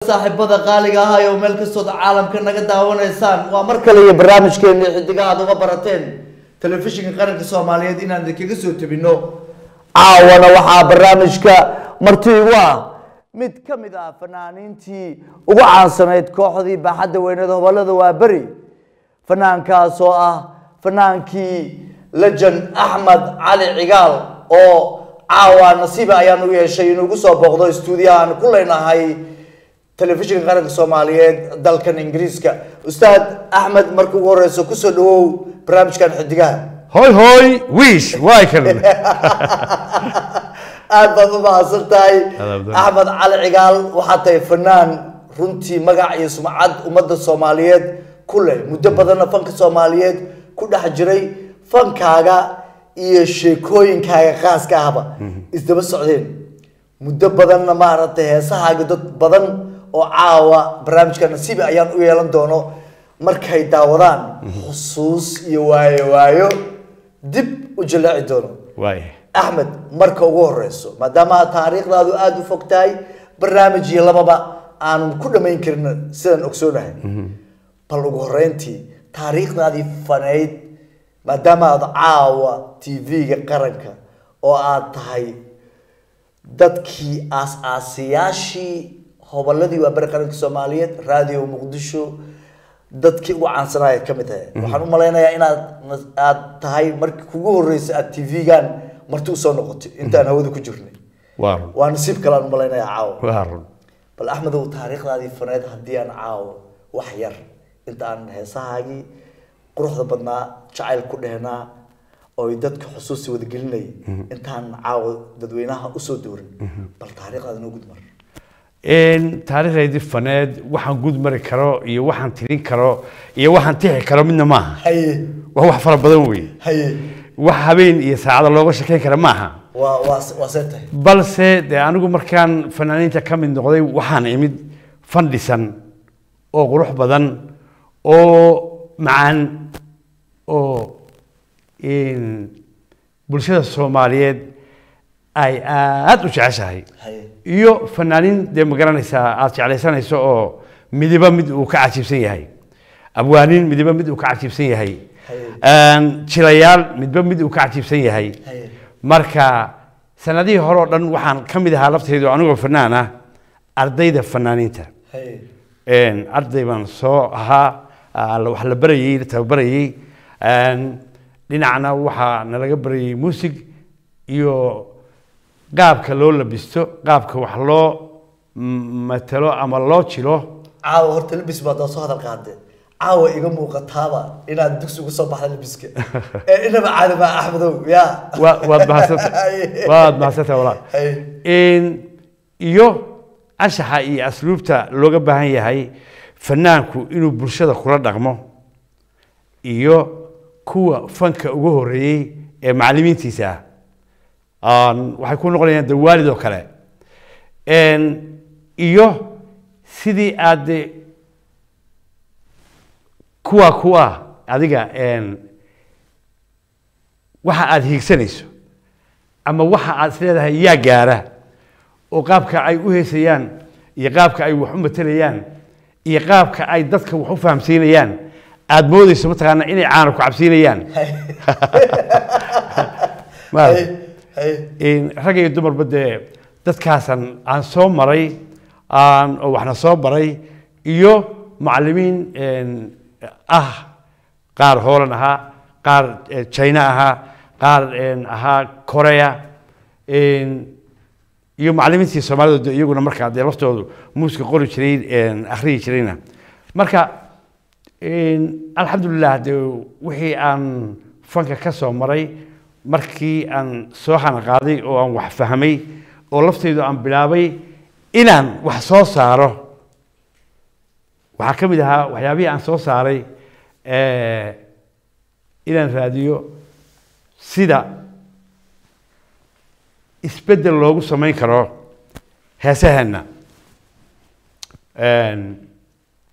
saaxiibada qaaliga ah oo meel kastood caalamka naga daawanaysaan waa mar kale iyo barnaamijkeeni xidigaha aad uga barateen telefishinka qaranka soomaaliyeed inaan idinkaga soo tebino caawana waxaa barnaamijka marti igu ah mid ka mid ah fanaaniintii ugu caansanayd kooxdii baaxadda weyneed hobolada waa beri fanaankaas oo ah fanaankii lejan axmed cali cigaal oo caawa nasiiba ayaan u yeeshay inuu igu soo booqdo stuudiyaha aan ku leenahay telefishinka qaranka soomaaliyeed dalkan ingiriiska ustaad axmed marka ugu horeyso kusoo dhawow barnaamijkan xidigaha hoy hoy wiish waay kan aad baad u mahadsan tahay Adaabdan. axmed cali cigaal waxaa tahay fanaan runtii magac iyo sumcad ummadda soomaaliyeed ku leh muddo badanna fanka soomaaliyeed ku dhex jiray fankaaga iyo sheekooyinkaaga khaaska ahba isdaba socdeen muddo badanna maaragtay heesahaaga dad badan oo caawa barnaamijka nasiibi ayaan u yeelan doono markay daawadaan xusuus iyo waayo waayo dib u jallaaci doono waay axmed marka ugu horeyso maadaama taariikhdaadu aada u fog tahay barnaamij iyo lababa aanan ku dhamayn karin sidaan ogsoonahay bal ugu horeyntii taariikhdaadii faneyd maadaama aad caawa tv-ga qaranka oo aad tahay dadkii aas-aasiyaashii hoboladii waa bari qaranka soomaaliyeed radio muqdisho dadkii ugu caansanaya ka mid tahay waxaan u malaynayaa inaad aad tahay markii kugu horreysay aad tv-gan marti usoo noqotay intaan hawada ku jirnay waa run waa nasiib kale aan u malaynayaa caawa waa run bal axmedow taariikhdaadii faneed haddii aan caawo wax yar inta aan heesahaagii quruxda badnaa jacayl ku dhehnaa oy dadka xusuusi wadagelinayay intaan caawo dadweynaha usoo doorin bal taariikhdaada noo gudmar Een, taariikhdaydii faneed waxaan guud mari karo iyo waxaan tirin karo iyo waxaan tixi karo midna maaha haye waa wax fara badan wey haye wax habeen iyo saacada looga shekeyn kara maaha waa waa waa see tahay balse dee anigu markaan fanaaniinta ka mid noqday waxaan imid fan dhisan oo qurux badan oo macaan oo een, bulshada soomaaliyeed ay aada u jeceshahay haye iyo fanaaniin dee ma garanaysaa aada jeclaysanayso oo midiba mid uu ka cajiibsan yahay abwaaniin midiba mid uu ka cajiibsan yahay Een, jilayaal midba mid uu ka cajiibsan yahay haye marka sanadihii hore oo dhan waxaan ka mid ahaa laftaydu anigoo fanaan ah ardayda fanaaniinta haye Een, arday baan soo ahaa aa, la- wax la barayey la tababarayey Een, dhinacna waxaa nalaga barayey muusig iyo qaabka loo labisto qaabka wax loo m- matalo ama loo jilo caawa horta labis baad soo hadal qaade caawa iga muuqataaba inaad dugsi uga soo baxda labiska ee inaba caadi maa axmedow ya Waa- waad mahadsantahay waad mahadsantahay walaal haye Een, iyo anshaxa iyo asluubta looga baahan yahay fanaanku inuu bulshada kula dhaqmo iyo kuwa fanka ugu horeeyey ee macallimiintiisa ah Aan- waxay ku noqonayaan de waalid oo kale Een, iyo sidii aad de kuwa kuwa adiga een, waxa aad hiigsanayso ama waxa aad isleedahay yaa gaara oo qaabka ay u heesayaan iyo qaabka ay wax u matelayaan iyo qaabka ay dadka wax u fahamsiinayaan aad moodeyso mataqaana inay caana ku cabsiinayaan Maarag. haye haye In rag iyo dumarba dee dadkaasan aan soo maray aan oo waxna soo baray iyo macallimiin een, ah qaar hoolan ahaa qaar eh, china ahaa qaar een, ahaa korea een, iyo macallimiintii soomaalida de iyaguna markaa dee laftoodu muuska qori jiray een, akhriyi jirayna marka een, alxamdulilah de wixii aan fanka ka soo maray markii aan soo xanaqaaday oo aan wax fahmay oo laftaydu aan bilaabay inaan wax soo saaro waxaa ka mid ahaa waxyaabihii aan soo saaray eh, inaan raadiyo sida isbeddel loogu samayn karo heesaheenna Een,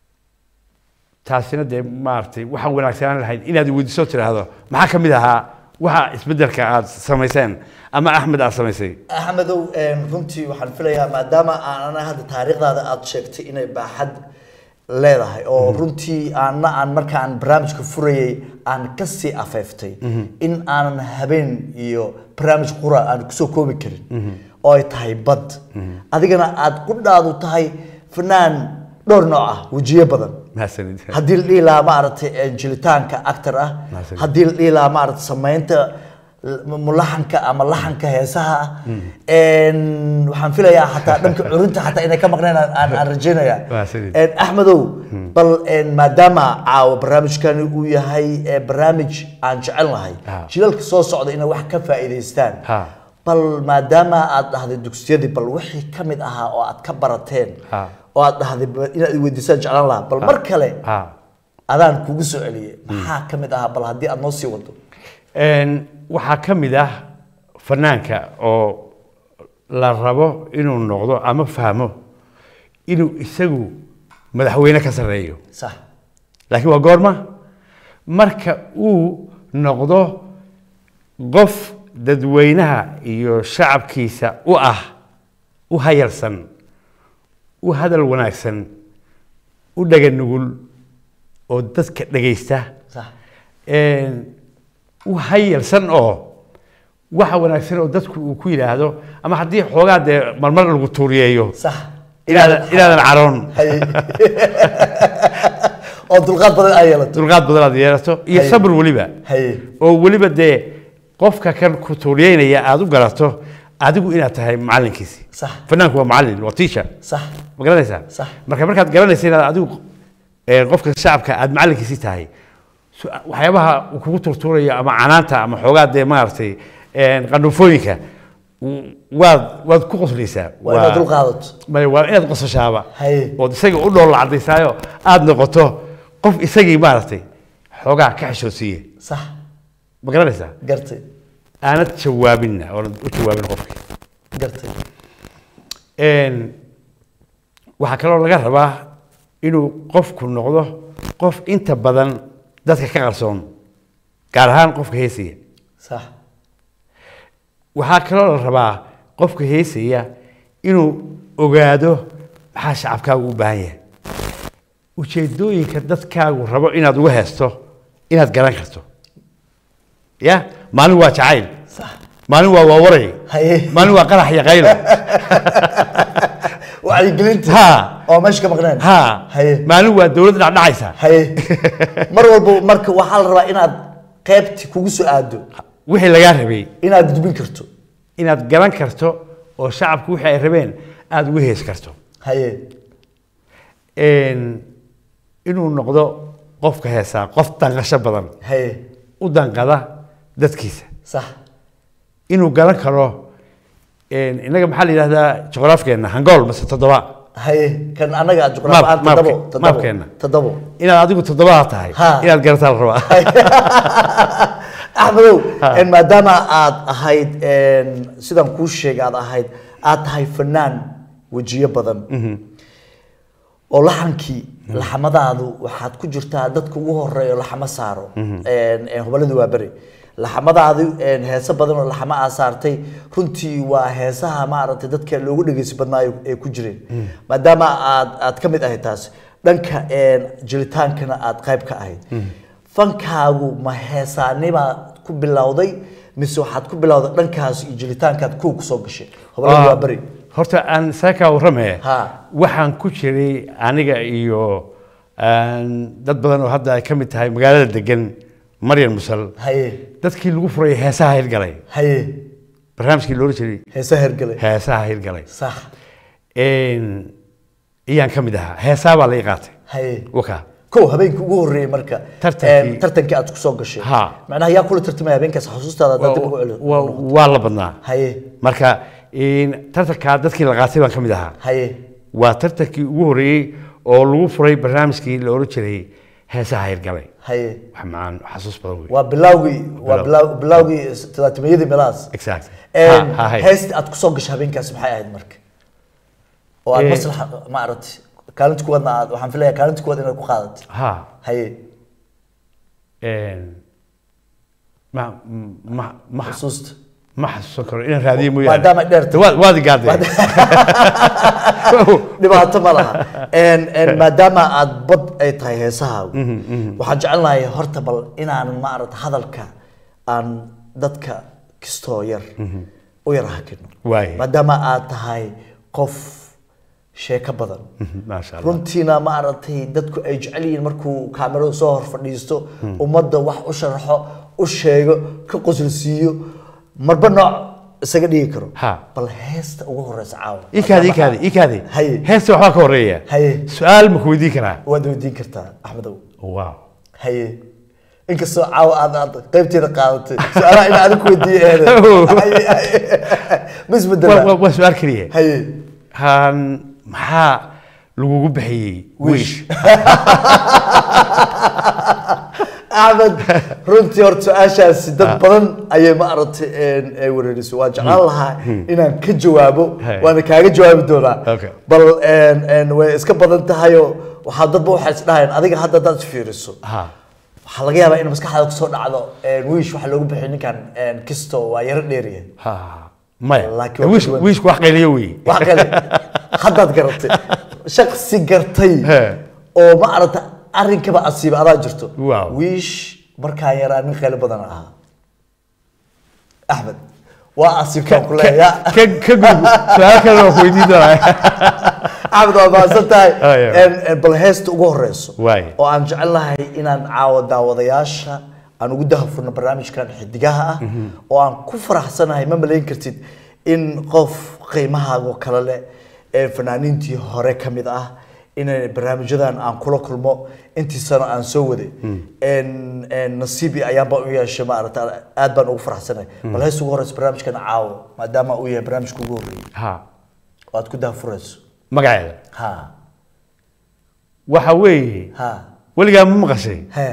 taasina dee maaragtay waxaan wanaagsanaan lahayd inaad weydiiso tiraahdo maxaa ka mid ahaa waxa isbedelka aad samayseen ama axmed aad samaysay axmedow een, runtii waxaan filayaa maadaama aanana hadda taariikhdaada aad sheegtay inay baaxad leedahay oo runtii aana aan markaan barnaamijka furayay aan kasii afeeftay in aanan habeen iyo barnaamij qura aan kusoo koobi karin oo ay tahay bad adigana aad qudhaadu tahay fanaan dhowr nooc ah wejiyo badan mahadsanid haddii la dhihi lahaa maaragtay eh, jilitaanka actor ah Mahadsanid. haddii la dhihi lahaa maaragtay samaynta l- mulaxanka ama laxanka heesaha ah Een, waxaan filayaa xataa dhanka curinta xataa inay ka maqneen aan- aan aan rajeynaya Mahadsanid. Een, axmedow bal een, maadaama caawa barnaamijkani uu yahay eh, barnaamij aan jecel nahay Ha. jilalka soo socda inay wax ka faa'iidaystaan Ha. bal maadaama aad dhahday dugsiyadii bal wixii ka mid ahaa oo aad ka barateen Ha. oo aad dhahday bal inaad i weydiisaan jeclaan lahaa bal mar kale ha adaan kugu soo celiyey maxaa ka mid ahaa bal haddii aad noo sii wado Een, waxaa ka mid ah fanaanka oo la rabo inuu noqdo ama fahmo inuu isagu madaxweyne ka sarreeyo sax laakiin waa goorma marka uu noqdo qof dadweynaha iyo shacabkiisa u ah u hayalsan u hadal wanaagsan u dhaga nugul oo dadka dhegaysta sax een, u hayalsan oo waxa wanaagsan oo dadku uu ku yidhaahdo ama haddii xoogaa dee marmar lagu tuuriyeeyo sax inaadan inaadan caroon Haye. oo dulqaad badan ay yeelato dulqaad badan aad yeelato iyo Haye. sabir weliba haye oo weliba dee qofka kan ku tuuriyeynaya aad u garato adigu inaad tahay macalinkiisi sax fanaanku waa macalin waa teacher sax ma garanaysaa Sax. marka markaad garanaysa inaad adigu ee, qofka shacabka aad macalinkiisi tahay su- waxyaabaha uu kugu turtuurayo ama canaanta ama xoogaa dee maaragtay een, qandhuufooyinka w- waad waad ku qoslaysaa waa inaad dulqaadato maya waa inaad qosashaaba Haye. ood isaga u dhoolla cadaysaayo aad noqoto qof isagii maaragtay xoogaa ka xishoodsiiye sax ma garanaysaa gartay aanad jawaabinna oonad u jawaabin qofkii gartay Een, waxaa kaloo laga rabaa inuu qofku noqdo qof inta badan dadka ka qarsoon gaar ahaan qofka heesaya sax waxaa kaloo la rabaa qofka heesaya inuu ogaado maxaa shacabkaagu u baahan yahay ujeedooyinka dadkaagu rabo inaad uga heesto inaad garan karto ya maalin waa jacayl sax maalin waa waawaray Haye. maalin waa qarax iyo qaylo wacyigelinta ha oo meesha ka maqneen ha haye maalin waa dowlad dhacdhacaysa haye mar walba marka waxaa la rabaa inaad qaybti kugu soo aado wixii lagaa rabay inaad gudbin karto inaad garan karto oo shacabku wixii ay rabeen aada uga hees karto haye Een, inuu noqdo qofka heesaa qof danqasho badan haye u danqada dadkiisa sax inuu garan karo een, innaga maxaa la yidhahdaa juqraafkeenna hangool mase toddoba haye kan anaga aad juqraafi Maap- aan toddobo maapke- toddobo maapkeena. toddobo inaad adigu toddobadaa tahay Ha. inaad garataa la rabaa axmedow en maadaama aad ahayd en, sidaan kuu sheegay aad ahayd aad tahay fanaan wejiyo badan oo laxankii laxamadaadu waxaad ku jirtaa dadka ugu horeeya oo laxamo saaro En- en, hubaladu waa beri laxamadaadu en, heeso badan oo laxamo aa saartay runtii waa heesaha maaragtay dadka loogu dhegeysi badnaayo ee ku jireen maadaama aad aad ka mid ahayd taas dhanka en, jiritaankana aad qayb ka ahayd fankaagu ma heesaanibaa ku bilowday mise waxaad ku bilowday dhankaas iyo jiritaankaad kow kusoo gashay hubaladu waa beri horta aan saakaa warramaya Ha. waxaan ku jiray aniga iyo aan dad badan oo hadda ay ka mid tahay magaalada degan maryan musal haye dadkii lagu furay heesaha hirgalay haye barnaamijkii loola jiray heese hergele heesaha hirgalay sax Een, iyaan ka mid ahaa heesaa baa laga qaatay haye wakaa kow habeenkii ugu horreeyey marka Tartankii. em, tartankii aad kusoo gashay Ha. macnaha yaa kula tartamaya habeenkaas xusuustaada haddaad dib ugu celiso Waa- waa la badnaa haye marka een, tartankaa dadkii la qaatay baan ka mid ahaa haye waa tartankii ugu horreeyey oo lagu furay barnaamijkii la oran jiray heesaha hirgalay haye wax macaan xasuus badan wey waa bilawgii waa bilaw- bilawgii talaatimayadii meelahaas exact Em, Ha- ha- hay. heestii aad kusoo gashay habeenkaas maxay ahayd marka oo aad Eh. maslaxa ma aragti kaalinta kuwaadna aad waxaan filayaa kaalinta kuwaad inaad ku qaadatay ha haye een, ma ma ma xusuusta ma xasuusan karo inaan raadiyo mooyaane maadaama ay dheer tahay. waad waad igaaday dhibaato ma laha En- en maadaama aad bad ay tahay heesahaagu waxaan jecelnahay horta bal inaan maarata hadalka aan dadka kistoo yar u yar hakino Waaye. maadaama aad tahay qof sheeko badan maasha allah runtiina maaragtay dadku ay jecel yihiin markuu kaamirada soo hor fadhiisto ummadda wax u sharaxo u sheego ka qosolsiiyo marba nooc isaga dhigi karo Ha. bal heesta ugu horeysa caawa ikaadi ikaadi ikaadi Haye. heesta waxbaa ka horeeya Haye. su-aal ma ku weydiin karaa waad weydiin kartaa axmedow wow haye inkastoo caawa aad aad qaybteeda qaadatay su-aalaha in adig ku weydiiye eede Haye, haye. ma waa isbedela waa- waa su-aal keliya haye han maxaa lagugu bixiyey wiish axmed runtii horta su-aashaasi dad badan ayay maaragtay een, ay wareeriso waan jeclaan lahaa inaan ka jawaabo Hey. waana kaaga jawaabi doonaa Okay. bal een, een, way iska badan tahayoo waxaa dadba waxay isdhahayaan adiga hadda hadaad fiiriso ha waxaa laga yaabaa in maskaxdaada kusoo dhacdo een, wiish waxaa loogu bixiy ninkan een, kisto waa yaro dheeriya ha maya Laakiin waa wiish ka duwan. wiishku wax qayliyo wey wax kale haddaad garatay shaksi gartay He. oo ma aragta arrinkaba asiiba adaa jirto Wow. wiish markaa yaraa nin qaylo badan ahaa axmed waa asiibtaan ku leeya ka ka gudub su-aal kale waa ku weydiin doonaa axmed waa mahadsan tahay Ah, yeah. En- en bal heesta ugu horeyso Waaye. oo aan jecelnahay inaan caawo daawadayaasha aan ugu dahafurno barnaamijkan xidigaha ah oo aan ku faraxsanahay ma malayn kartid in qof qiimahaago kale leh ee fanaaniintii hore ka mid ah in barnaamijyadan aan kula kulmo intii sano aan soo waday En- en nasiibi ayaanba u yeeshay maarata aad baan ugu faraxsanahay bal heesta ugu horeyso barnaamijkan caawo maadaama uu yahay barnaamijka ugu horreeyay ha oo aad ku dahafurayso magaceeda ha waxa weeye ha weligaa ma maqashay he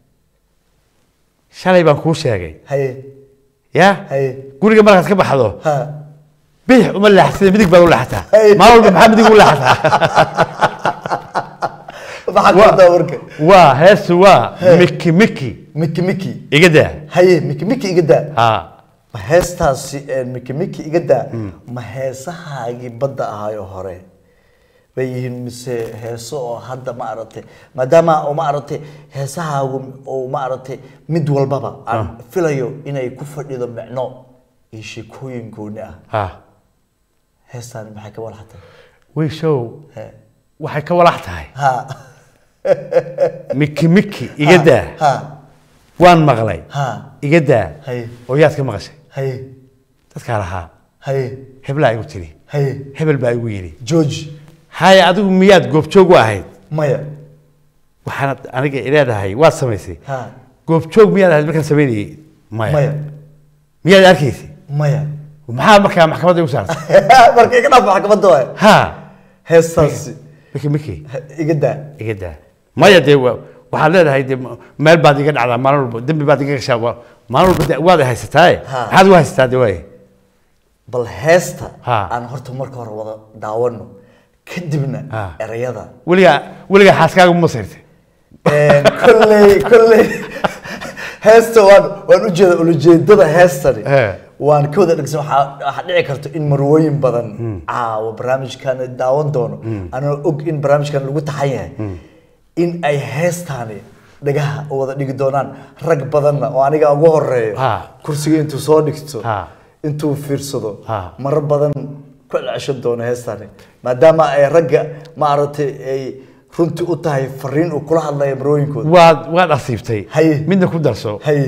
shalay baan kuu sheegay haye ya haye guriga markaad ka baxdo ha bidix uma leexsada midig baad u leexataa Hey. maalin walba maxaa midig u leexataa maxaa kartaa warka waa heestu waa miki miki miki miki iga daa haye miki miki iga daa ha ma heestaasi een, miki miki iga daa ma heesahaagii badda ahaayo hore bay yihiin mise heeso oo hadda ma aragtay maadaama oo ma aragtay heesahaagu oo ma aragtay mid walbaba aan filayo inay ku fadhido micno iyo sheekooyin gooni ah ha heestaani maxay ka walaxtay wiishow he waxay ka walax tahay ha miki miki iga daa ha waan maqlay ha iga daa haye oo yaad ka maqashay haye dadkaa lahaa haye heblaa igu tiri haye hebel baa igu yidhi george haye adigu miyaad goobjoog u ahayd maya waxaana aniga leedahay waad samaysay ha goobjoog miyaad ahayd markaan samaynayay maya maya miyaad arkaysay maya maxaa markaa maxkamadda igu saartay marka iga dhaaf maxkamadda waay ha heestaasi miki miki iga daa iga daa maya dee wa- waxaad leedahay dee ma- meel baad iga dhacdaa maalin walba dembi baad iga gashaa waa- maalin walba dee waad i haysataaye Ha. maxaad u haysataa dee waaye bal heesta Ha. aan horta marka hore wada daawano kadibna Ha. erayada weligaa weligaa xaaskaaga ma sayrtay Een, kolley kolley heesta waan waan ujeeda ulajeedada heestani He. waan ka wada dhegsan waxaa waxaa dhici karta in marwooyin badan caawa barnaamijkan daawan doono anoo og in barnaamijkan lagu taxan yahay in ay heestaani dhagaha u wada dhigi doonaan rag badanna oo aniga ugu horeeyo Ha. kursiga intuu soo dhigto Ha. intuu fiirsado Ha. marar badan ku celceshan doono heestaani maadaama ay ragga maaragtay ay runtii u tahay fariin uu kula hadlaya marooyinkooda waad waad asiibtay Haye. midna ku darso haye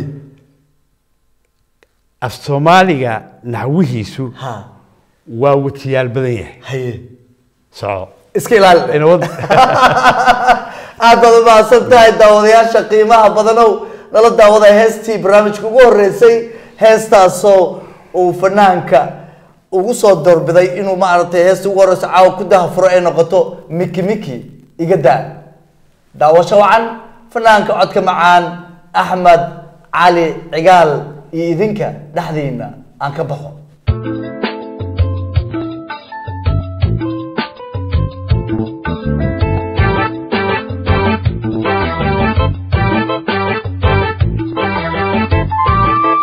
af soomaaliga naxwihiisu ha waa watiyaal badan yahay haye soco iska ilaali inawad aad baad u mahadsan tahay daawadayaasha qiimaha badanow nala daawada heestii barnaamijka ugu horeysay heestaasoo uu fanaanka ugu soo doorbiday inuu maaragtay heestii ugu horeysa caawa ku dahafuro ay noqoto miki miki iga daa daawasho wacan fanaanka codka macaan axmed cali cigaal iyo idinka dhexdiina aan ka baxo Thank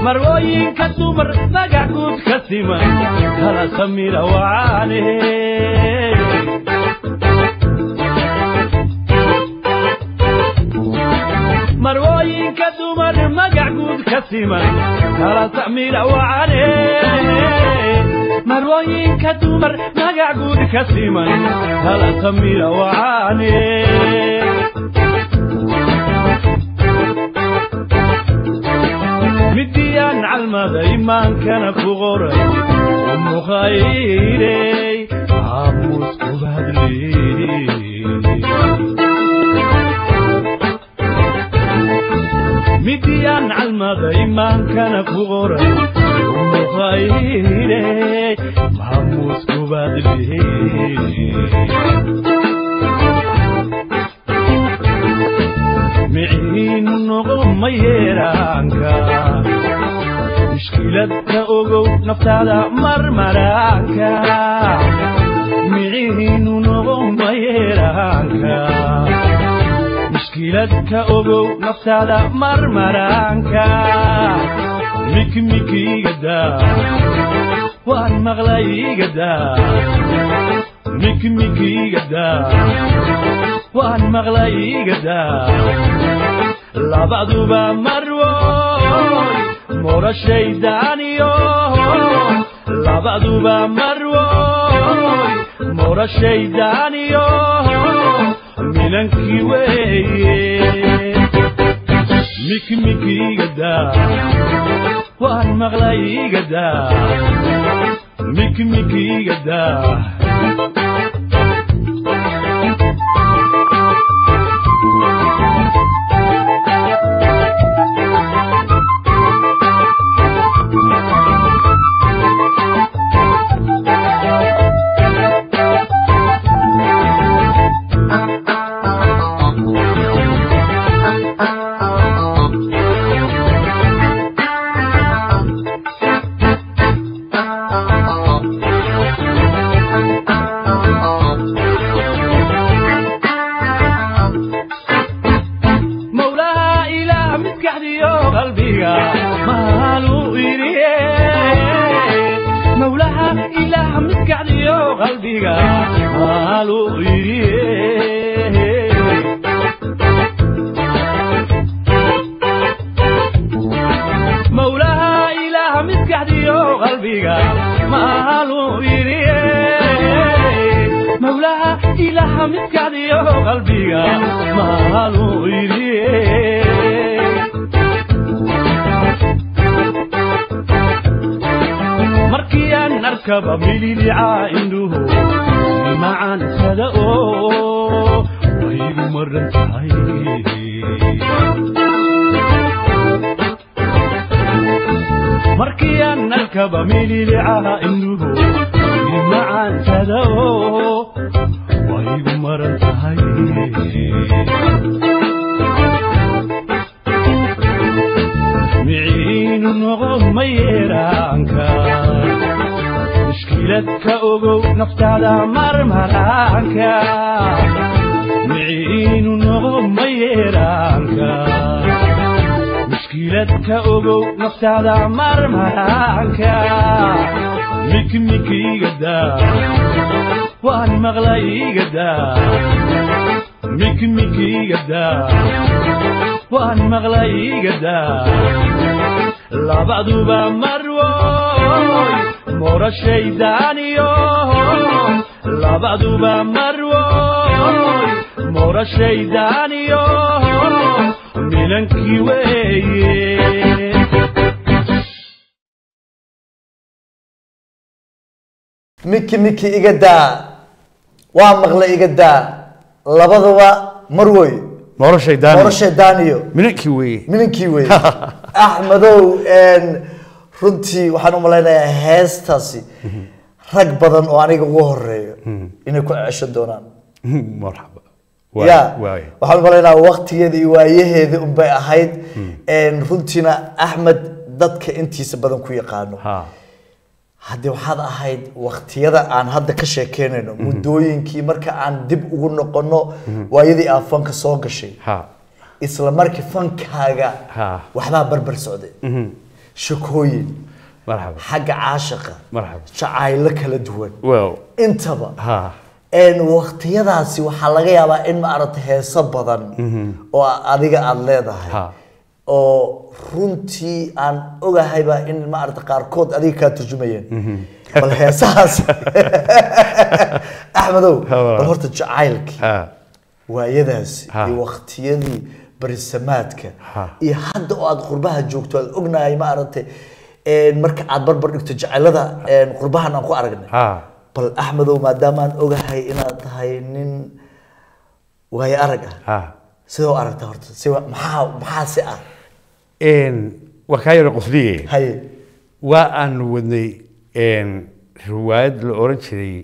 marwooyinka dumar magac guud ka siman kala samira wacaane marwooyinka dumar magac guud ka siman kala samira wacane marwooyinka dumar magac guud ka siman kala samira wacane midiyaan calmada imaankana ku qoray umu khayrey aamus kubadley midiyaan calmada imaankana ku qoray umu khayrey maamus kubadley miciinu noqo ma yeeraanka mushkiladka ogow naftaada marmaraanka miciinu noqo ma yeeraanka mushkiladka ogow naftaada marmaraanka mikmikiigada waan maqlaygada mikmikiigada waan maqlaygada labaduba marwoy morashaydaaniyo labaduba marwoy morashaydaaniyo minankii weeye mikmikiigada waan maqlaygada mikmikiigada mawlaha ilaah maskaxdiyo qalbiga maalu iriye mawlaha ilaah maskaxdiyo qalbiga maalu iriye mawlaha ilaah maskaxdiyo qalbiga maalu iriye mawlaha ilaah maskaxdiyo qalbiga maalu iriye markii aan arkaba mililica indhuhu macaansada oo waygu maran tahay markii aan arkaba mililica indhuhu macaansada oo waygu maran tahay miciinu noqo ma yeeraanka mushkiladka ogow naftaada marmaraanka miciinu noqo ma yeeraanka mushkiladka ogow naftaada marmaraanka mikmikiigada waan maqlaygada mikmikiigada waan maqlaygada labaduba marwoy morashaydaaniyo labaduba marwoy morashaydaaniyo minankii weeye miki miki iga daa waa maqla iga daa labaduba marwoy noloshay daani nolosha daaniyo minankii weeye mininkii wey axmedow runtii waxaan u malaynayaa heestaasi rag badan oo aniga ugu horeeyo inay ku cesho doonaan marxaba ya waay waxaan u malaynayaa waqtigeeda iyo waayaheeda unbay ahayd runtiina axmed dadka intiisa badan ku yaqaano ha haddii waxaad ahayd waqtiyada aan hadda ka sheekeynayno muddooyinkii marka aan dib ugu noqono waayadii aad fanka soo gashay ha isla markii fankaaga Ha. waxbaa barbar socday shakooyin marxaba xagga caashaqa marxaba jacaylo kala duwan well intaba ha een waqtiyadaasi waxaa laga yaabaa in maaragtay heeso badan oo adiga aada leedahay Ha. oo runtii aan ogahayba in maaragtay qaarkood adiga kaa turjumayeen bal heesahaas axmedow Ha, walaal. bal horta jacaylkii ha waayadaasi Ha. iyo waqtiyadii barisamaadka Ha. iyo hadda oo aad qurbaha joogto aad ognahay maaragtay een marka aad barbar dhigto jacaylada een qurbahan aan ku aragnay ha bal axmedow maadaamaan ogahay inaad tahay nin waayo arag ah ha sidoo aragta horta si maxaa maxaa si ah een waa kaa yaro qosliye haye waa aanu wadnay een riwaayad la oran jiray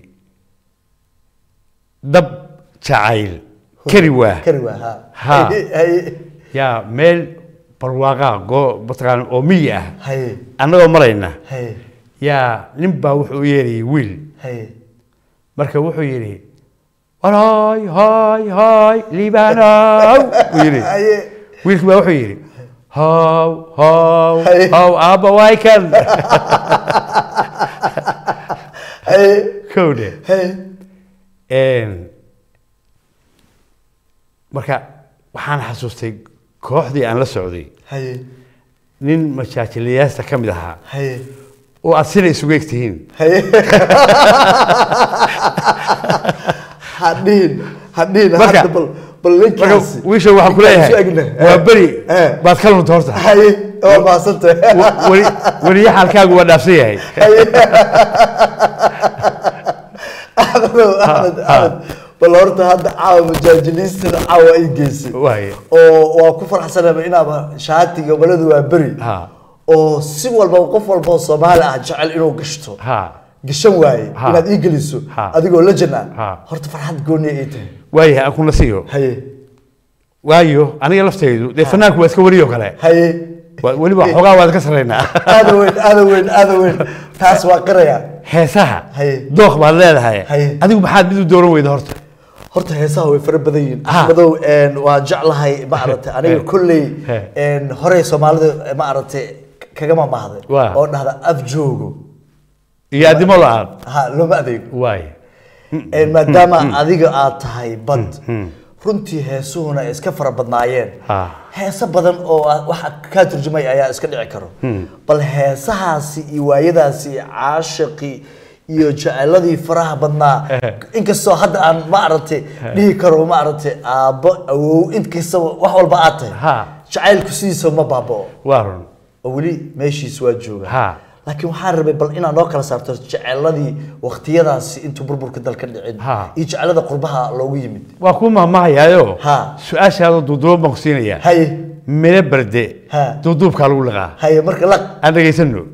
dab jacayl kari waa kari waa ha Ha. haye haye yaa meel barwaaqaa goo mataqaana oo miyi ah haye annagoo marayna haye yaa nin baa wuxuu u yeerayay wiil haye marka wuxuu yidhi hoy hoy hoy liibanow buu yidhi haye wiilkii baa wuxuu yidhi how how Hey. how aabba waay kan haye kowdhe haye Een, marka waxaan xasuustay kooxdii aan la socday haye nin majaajilayaasta ka mid ahaa haye oo aad sina isugu eg tihiin haye hadhihin hadhihin Marka- hadda bal bal marka ninkaasi wiisha waxaan ku leeyahay isu egna. waa beri Eh. baad ka lunta horta haye waa mahadsantay Wa- weli weliya xaalkaagu waa dhaafsan yahay axmedow axmed axmed bal horta hadda caawa majaajiliistada caawa ay geysay waaye oo waa ku farxsanaba inaaba shaatiga baladu waa beri ha oo si walba qof walba oo soomaali ah jecel inuu gashto ha gashan waaye Ha. inaad ii geliso Ha. adigoo lajan ah Ha. horta farxad gooni ay tahay waayahay aan kuna siiyo haye waayo aniga laftaydu dee fanaanku waa iska weriyo kale haye Waa- weliba xoogaa waad ka sarraynaa aada weyn aada weyn aada weyn taas waa qiraya heesaha Haye. dooq baad leedahay Haye. adigu maxaad mid u dooran weyda horta horta heesaha way fara badan yihiin Ha. axmedow een, waa jeclahay maaragtay aniga He. kolley He. een, horey soomaalida maaragtay kagama mahday Waa. oo dhahda af joogo iyo addimo la-aan ha looma adeego waaye Een, maadaama adiga aad tahay bad runtii heesuhuna ay iska fara badnaayeen Ha. heeso badan oo ah- waxa kaa turjumay ayaa iska dhici karo bal heesahaasi iyo waayadaasi iyo caashiqii iyo jeceladii faraha badnaa inkastoo hadda aan maaragtay dhihi karo maaragtay aabbo awow inkastaba wax walba aad tahay Ha. jacaylku sidiisa ma baabao waa run oo weli meeshiis waa jooga Ha. laakiin waxaan rabay bal inaad noo kala saarto jeceladii waqtiyadaasi intuu burburka dalka dhicin Ha. iyo jecelada qurbaha loogu yimid waa kuu mahmahayaayo Ha. su-aashaada duuduuban baan ku siinayaa haye miro barde Ha. duuduubkaa lagu liqaa haye marka laq aan dhegaysano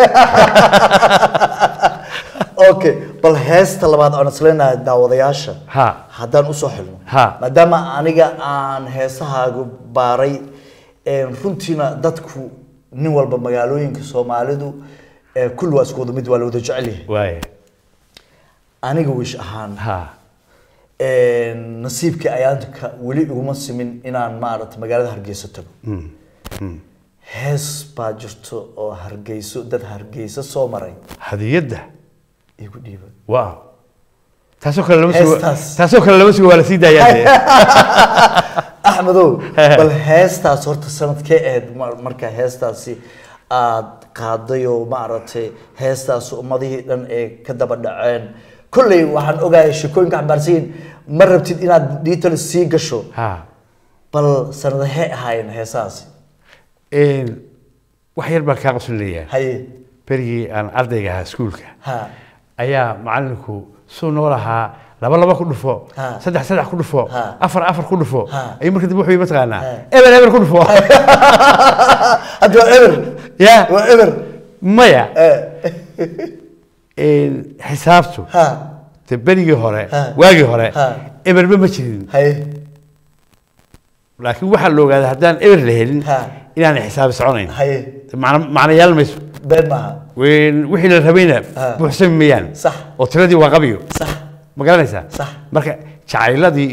okay bal heesta labaad aan isleenahay daawadayaasha ha haddaan usoo xilno Ha. maadaama aniga aan heesahaagu baaray een, runtiina dadku nin walba magaalooyinka soomaalidu ee, kulli waa isku wada mid waa la wada jecel yahay waaye aniga wish ahaan ha een, nasiibkii ayaanka weli iguma simin inaan maaragtay magaalada hargeysa tago hees baa jirto oo hargeyso dad hargeysa soo maray hadiyadda igu dhiiba waaw taasoo kale lama sugo Heestaas. taasoo kale lama sugo waa la sii daayaa axmedow bal heestaas horta sanadkee ahayd mar- marka heestaasi aad qaaday oo maaragtay heestaas ummadihii dhan ee ka daba dhaceen kolley waxaan ogahay sheekooyinka xambaarsan yihiin ma rabtid inaad detail sii gasho ha bal sanadahee ahaayeen heesahaasi Een, wax yar baan kaa qoslinayaa haye berigii aan ardayga ahaa iskuulka ha ayaa macalinku suu noo lahaa laba laba ku dhufo Ha. saddex saddex ku dhufo Ha. afar afar ku dhufo Ha. ayuu marka dib wuxuu yii mataqaanaa Ha. eber eber ku dhufo hadda waa eber ya waa eber maya Eh, Een, xisaabtu ha de berigii hore Ha. waagii hore Ha. eberba ma jirin haye laakiin waxaa la ogaaday haddaan eber la helin Ha. inaanay xisaabi soconayn haye macno macno yeelan mayso been maaha Ween- wixii la rabayna Ha. buuxsami mayaan Sax. oo tiradii waa qabiyo sax ma garanaysaa Sax. marka jacayladii iyo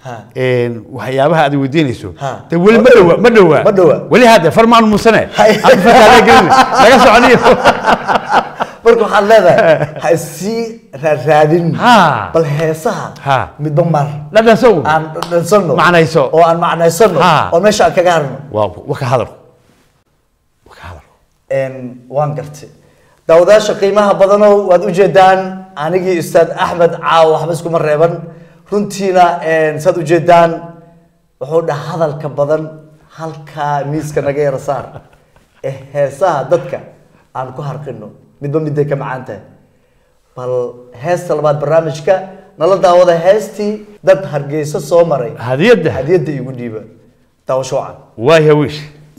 Ha. een, waxyaabaha aad weydiinayso Ha. de weli ma dhowa ma dhowa Ma dhowa. weli hadde farmaan muusane Hay. Hadda fataa gelin laga soconiyo marka waxaad leedahay ha isii raadraadin Ha. bal heesaha Ha. midba mar dhadhansow aan dhansano Macnayso. oo aan macnaysano Ha. oo meesha aan kaga harno waa wa ka hadal wa ka hadal Een, waan gartay daawadaasha qiimaha badanow waad ujeedaan anigii ustaad axmed caaw waxba iskuma reeban runtiina een, saad ujeedaan wuxuu dhaha hadalka badan halkaa miiska naga yara saar ee heesaha dadka aan ku harqino midba miday ka macaan tahay bal heesta labaad barnaamijka nala daawada heestii dad hargeysa soo maray hadiyadda hadiyadda igu dhiiba daawasho wacan waa hawiish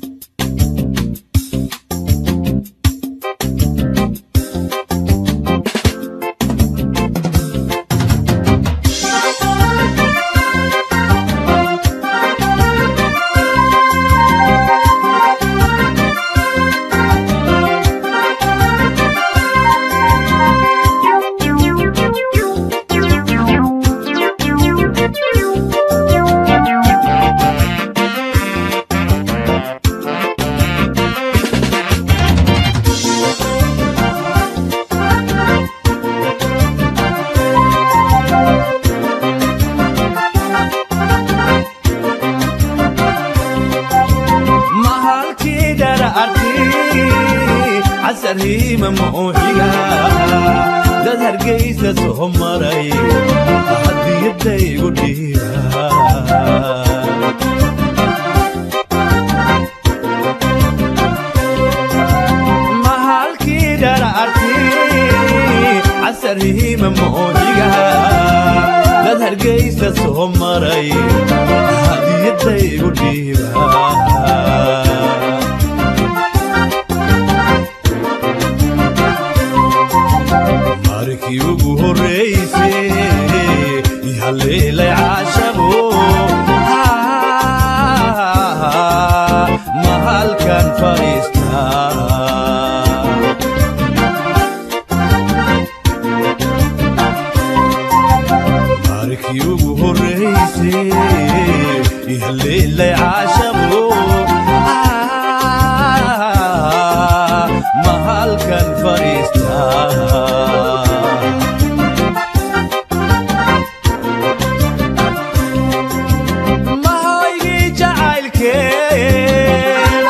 mahalkii dhararti casarhiima muuxiga dad hargeysa soo maray hadiyadaygu dhiiba mahalkii dhararti casarhiima muuxiga dad hargeysa soo maray hadiyadaygu dhiiba markii ugu horreysay ihaleelay caashabo mahalkan fadhiistaa markii ugu horreysay ihaleelay caashabo mahalkan fadhiistaa mahoygii jacaylkeen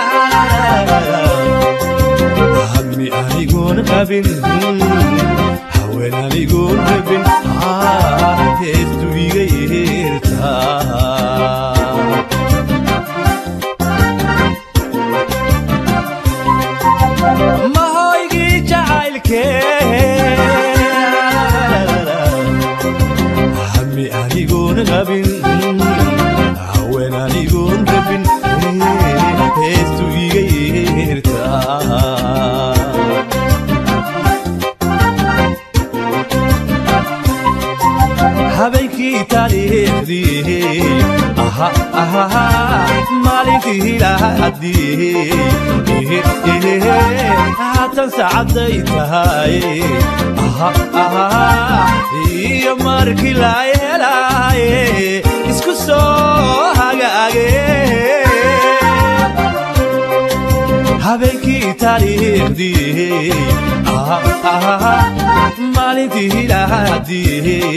hammi anigoon qabin haween anigoon rabin heestu iga yeertaa mahoygii jacaylkeen hammi anigoon qabin haween anigoon rabin heestu iga yeertaa habeenkii taariikhdii aha aha maalintii lahadii haatan saacaday tahay aha aha iyo markii la yeelaaye isku soo hagaage habeenkii taariikhdii ah, ah, maalintii lahadii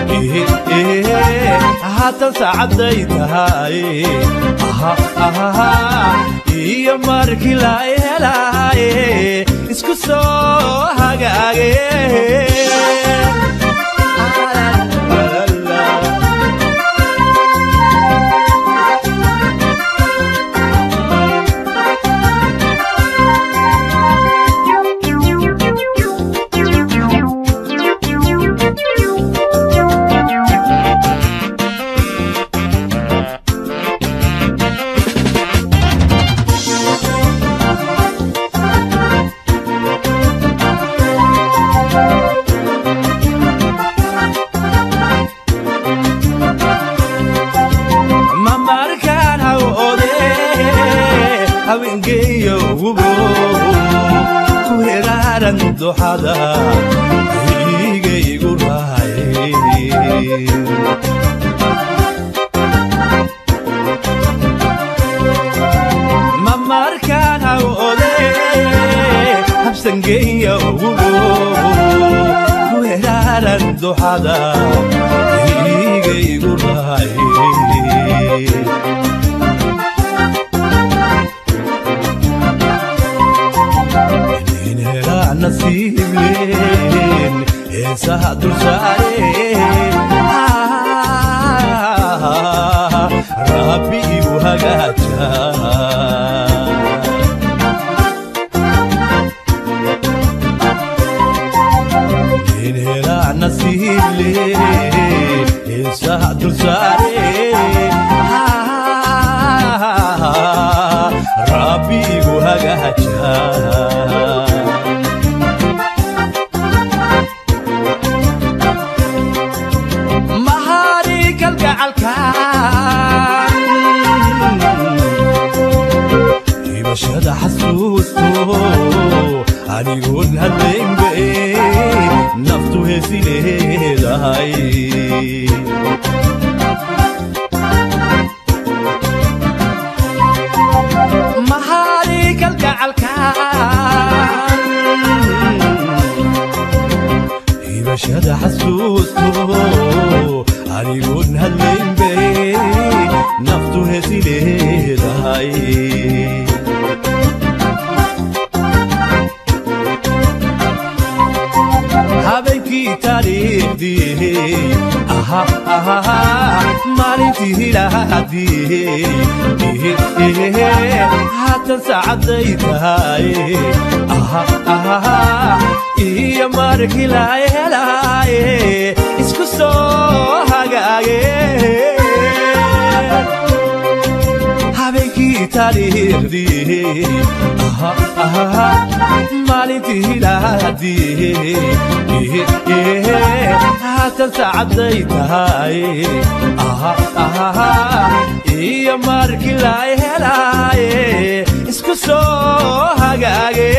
haatan saacaday tahay ah, ah, iyo markii la helaaye isku soo hagaage mamarkaan hawode haweengeeyo wubo ku heraaran duxada igaygu raay hawode habsangeeya ugu ku heraaran duxada igaygu raaye nin helaa nasiibleen heesaha dulsaare rabbi igu hagaaja nin helaa nasiibleen heesaha dulsaare rabbi igu hagaaja mahari kalgacalkan dhibashada xasuusto anigoon hadlaynbe naftu heesi leedahay mahari kalgacalkan hibashada xasuusto anigoon hadlaynbe naftu heesi leedahay habeenkii taariikhdii aha aha maalintii hilaadii haatan saacaday tahay aha aha iyo markii la helaaye isku soo hagaage habeenkii taariikhdii aha aha maalintii hilaadii haatan saacaday tahay aha aha iyo markii la helaaye isku soo hagaage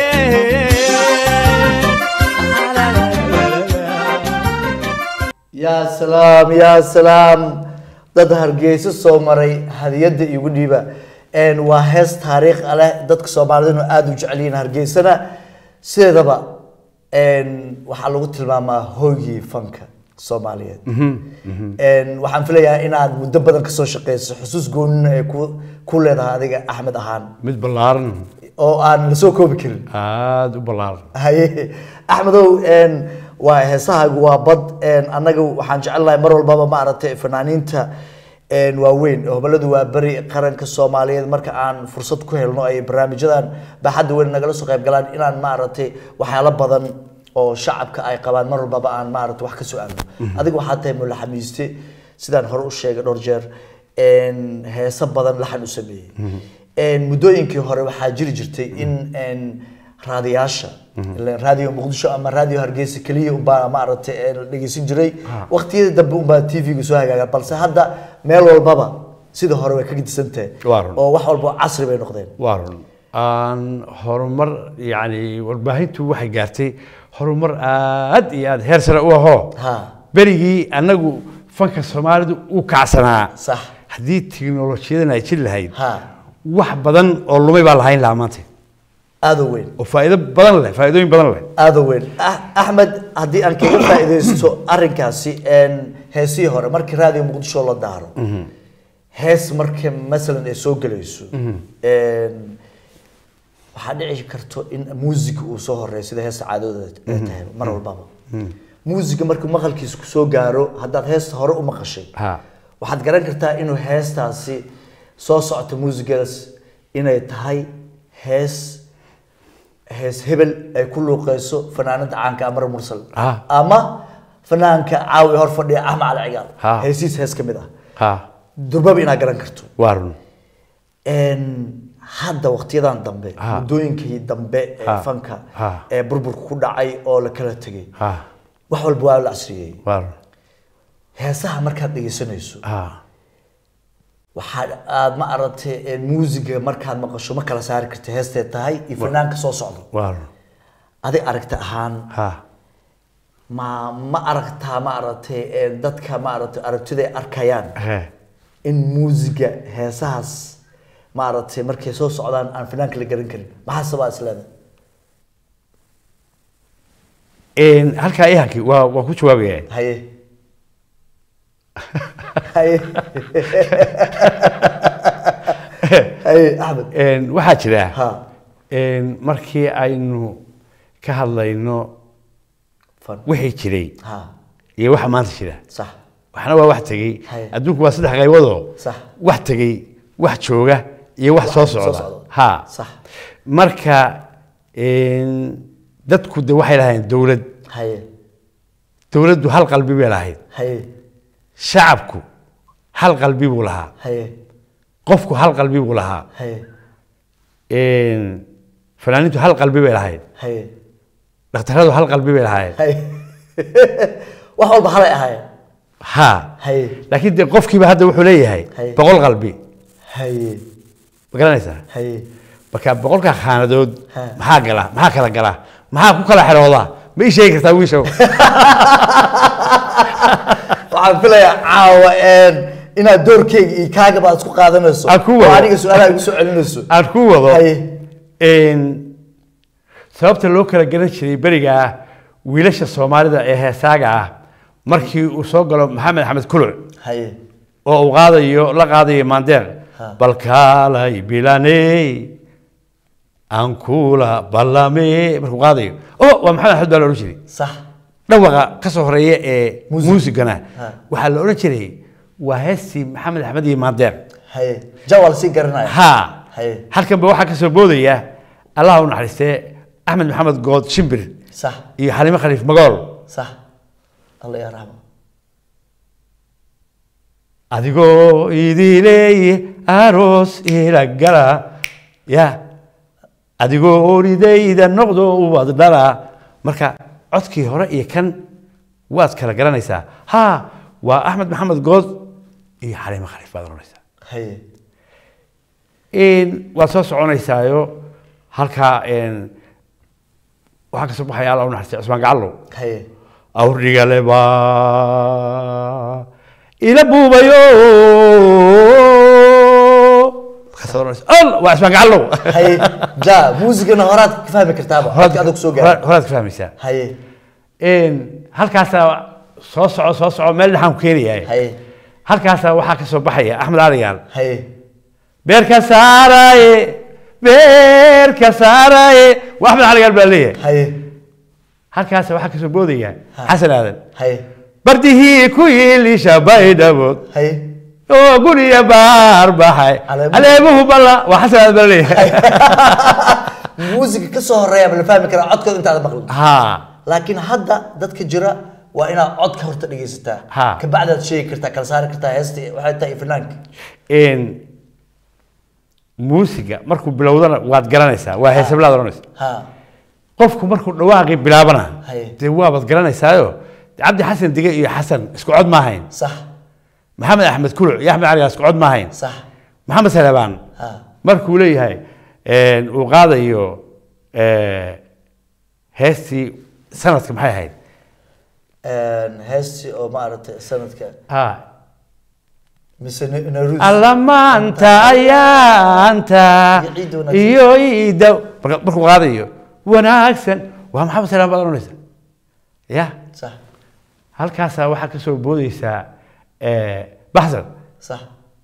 yaa salaam yaa salaam dad hargeyso soo maray hadiyadda igu dhiiba Een, waa hees taariikh ah leh dadka soomaaliduna aada u jecel yihiin hargeysana sideedaba een, waxaa lagu tilmaamaa hoygii fanka soomaaliyeed Een, waxaan filayaa inaad muddo badan kasoo shaqeyso xusuus goonina ay ku ku leedahay adiga axmed ahaan mid ballaaran oo aan lasoo koobi karin aada u ballaaran haye axmedow een, waa heesahaagu waa bad een, annaga waxaan jecelnahay mar walbaba maaragtay fanaaniinta een, waaweyn hobaladu waa beri qaranka soomaaliyeed marka aan fursad ku helno ay barnaamijyadan baaxadda weyn nagala soo qayb galaan inaan maaragtay waxyaalo badan oo shacabka ay qabaan mar walbaba aan maaragtay wax ka soo aadno adiga waxaa tahay mulaxamiiste sidaan hore u sheegay dhowr jeer een, heeso badan laxan u sameeyey Een, muddooyinkii hore waxaa jiri jirtay in een, raadiyaasha ileen raadiyo muqdisho ama raadiyo hargeysa keliya unbaa maaragtay ee la dhegeysan jiray waqtiyada dambe unbaa tv-ga soo hagaaga balse hadda meel walbaba sida hore way ka gedisan tahay Waa run. oo wax walba casri bay noqdeen waa run aan horumar yani warbaahintu waxay gaartay horumar aad iyo aad heer sare u ahoo ha berigii annagu fanka soomaalidu u kacsanaa sax haddii tiknolojiyadan ay jiri lahayd ha wax badan oo lumay baa lahayn lahaa maanta aada u weyn oo faa'iido badan leh faa'iidooyin badan leh aada u weyn Ah- axmed haddii aan kaga faa'iidaysto arrinkaasi een, heesihii hore markii raadiyo muqdisho la daaro hees marka masalan ay soo gelayso een, waxaa dhici karto in muusiga uu soo horeeyo sida heesta caadooda ay tahay mar walbaba muusiga markuu maqalkiisa kusoo gaaro haddaad heesta hore u maqashay ha waxaad garan kartaa inuu heestaasi soo socoto muusigaas inay tahay hees hees hebel ay ku luuqeyso fanaanada caanka amar mursal Ah. ama fanaanka caawi hor fadhiya axmed cali cigaal Ah. heesiis hees ka mid ah ha durbaba inaad garan karto waa run Een, hadda waqtiyadan dambe Ah. muddooyinkii dambe ee Ah. fanka Ah. ee burburka ku dhacay oo la kala tegay ha wax walba waa la casriyey waa run heesaha markaad dhegeysanayso ha waxaad aad ma aragtay ee muusiga markaad maqasho ma kala saari karta heestee tahay iyo fanaanka soo socdo waa run adig aragti ahaan ha ma ma aragtaa ma aragtay ee dadka ma aragtay aragtida ay arkayaan he in muusiga heesahaas maaragtay markay soo socdaan aan finaanka la garan karin maxaa sabaa isleeda Een, halkaa ihanki waa waa ku jawaabaya haye haye haye axmed Een, waxaa jira ha een, markii aynu ka hadlayno fan wixii jiray ha iyo waxa maanta jira sax waxna waa wax tegey Haye. adduunku waa saddex qayboodoo Sax. wax tegey wax jooga iyo wax soo soo socda socda. ha Sax. marka een, dadku de waxay lahayn dowlad haye dowladdu hal qalbi bay lahayd haye shacabku hal qalbi buu lahaa haye qofku hal qalbi buu lahaa haye een, fanaaniintu hal qalbi bay lahayd haye dhakhtaradu hal qalbi bay lahayd haye wax walba halay ahaayeen ha haye laakiin de qofkiiba hadda wuxuu leeyahay Haye. boqol qalbi haye ma garanaysaa haye marka boqolka khaanadood Ha. maxaa gala maxaa kala gala maxaa ku kala xerooda ma ii sheegi kartaa wiishow waxaan filayaa caawa een, inaad doorkeyga iyo kaagaba aad isku qaadanayso Aan ku wado. oo aniga su-aalaha igu soo celinayso aan ku wado haye een, sababta loo kala garan jiray berigaa wiilasha soomaalida ee heesaaga ah markii uu soo galo maxamed axmed kuluc haye oo uu qaadayo la qaadayo maandeeq Ha. bal kaalay bilaney aan kula ballame markuu qaadayo oh waa maxamed axmed baa la odhan jiray sax dhawaqa ka soo horeeya ee Muusig. muusigana Ha. waxaa la odhan jiray waa heestii maxamed axmed iyo maandeeq haye jawal sii garanaya ha haye halkan ba waxaa ka soo boodaya allaha u naxariistee axmed maxamed good shimbir sax iyo xalimo khaliif magool sax alla yaa raxmo adigoo idileeye aroos ila gala ya adigoo oridayda noqdo ubad dhala marka codkii hore iyo kan waad kala garanaysaa ha waa axmed maxamed good iyo xalimo khaliif baad oranaysaa haye Een, waad soo soconaysaayo halkaa een, waxaa kasoo baxaya alla u naxariistay cusmaan gacallow haye awrdhigaleba ila buubayo Markaasad oranaysa, "Al, waa cismaan gacallow haye ja muusigana horaad ka fahmi kartaaba Horaad- codka adag soo horaad gaara horaad ka fahmaysaa haye Een, halkaasaa soo soco soo soco meel dhexaan ku keenaya haye halkaasaa waxaa ka soo baxaya axmed aligaal haye beerka saaraye beerka saaraye waa axmed aligaal baa leeyahay haye halkaasa waxaa kasoo boodaya Ha. xasan aadan haye bardihii ku yiilisha baydhabood haye oo guriya baar baxay Caleemuhu- aleemuhu balla waa xasan aadan baa leeyahay muusiga ka soo horeeya ma la fahmi karaa codkooda intaada maqlin ha laakiin hadda dadka jira waa inaad codka horta dhegaysataa Ha. kabacdaad sheegi kartaa kala saari kartaa heesta waxay tahay fanaanka Een, muusiga markuu bilowdana waad garanaysaa waa heesablaad oranaysa ha qofku markuu dhawaaqii bilaabana Haye. dee waabaad garanaysaayo cabdi xasan dige iyo xasan isku cod ma ahayn sax maxamed axmed kuluc iyo axmed cali isku cod ma ahayn sax maxamed salebaan ha markuu leeyahay een, uu qaadayo ee, heestii sanadka maxay ahayd heesti oo maaragtay sanadka ha mise Na- naruus alla maanta ayaanta Iyo ciidda wanaagsan. iyo iida marka- markuu qaadayo wanaagsan waa maxamed salebaan baad oranaysa ya sax halkaasaa waxaa kasoo boodeysaa ee, baxsan sax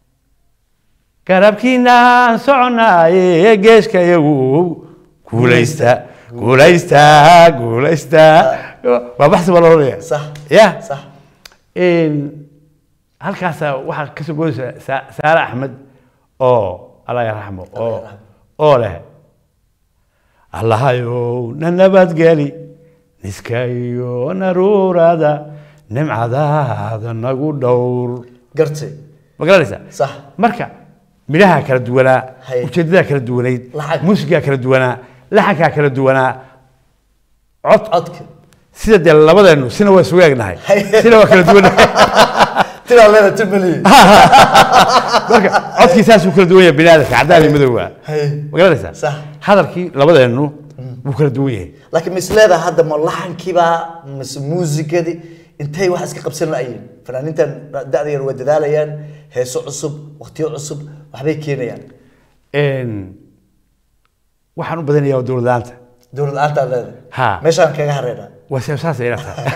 garabkiinaan soconaaye geeska iyagu guulaysta guulaysta guulaysta waa baxsi baa loodhanaya sax ya sax Een, halkaasaa waxaa kasoo boodeysa Sa- saare axmed oo allah yarxamo oo yarxamo. oo leh allahayow na nabadgeli niska iyo naruurada nimcadaada nagu dhowr gartay ma garanaysaa sax marka midhaha kala duwanaa Haye. ujeedadaa kala duwanayd Lacag. muusigaa kala duwanaa laxankaa kala duwanaa cod codka sida dee labadeennu sina waa isugu egnahay Haye. sina waa kala duwanahay tiraa leeda timaliye marka codkii saasuu kala duwan yahay biniaadamka caddaan iyo madowga haye ma garanaysaa Sax. hadalkii labadeennu wuu kala duwan yahay laakiin ma isleedaha hadda ma laxankiibaa mise muusikadii intay wax iska qabsan la'ayiin fanaaniintan da'da yar waa dadaalayaan heeso cusub waqtiyo cusub waxbay keenayaan een, waxaan u badanayaa waa dowlad la-aanta dowlad la-aantaad leedahay Ha. meeshaan kaga hareynaa waa se- saasay ila tahay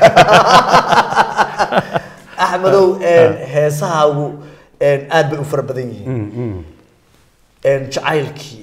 axmedow heesahaagu aad bay u fara badan yihiin jacaylkii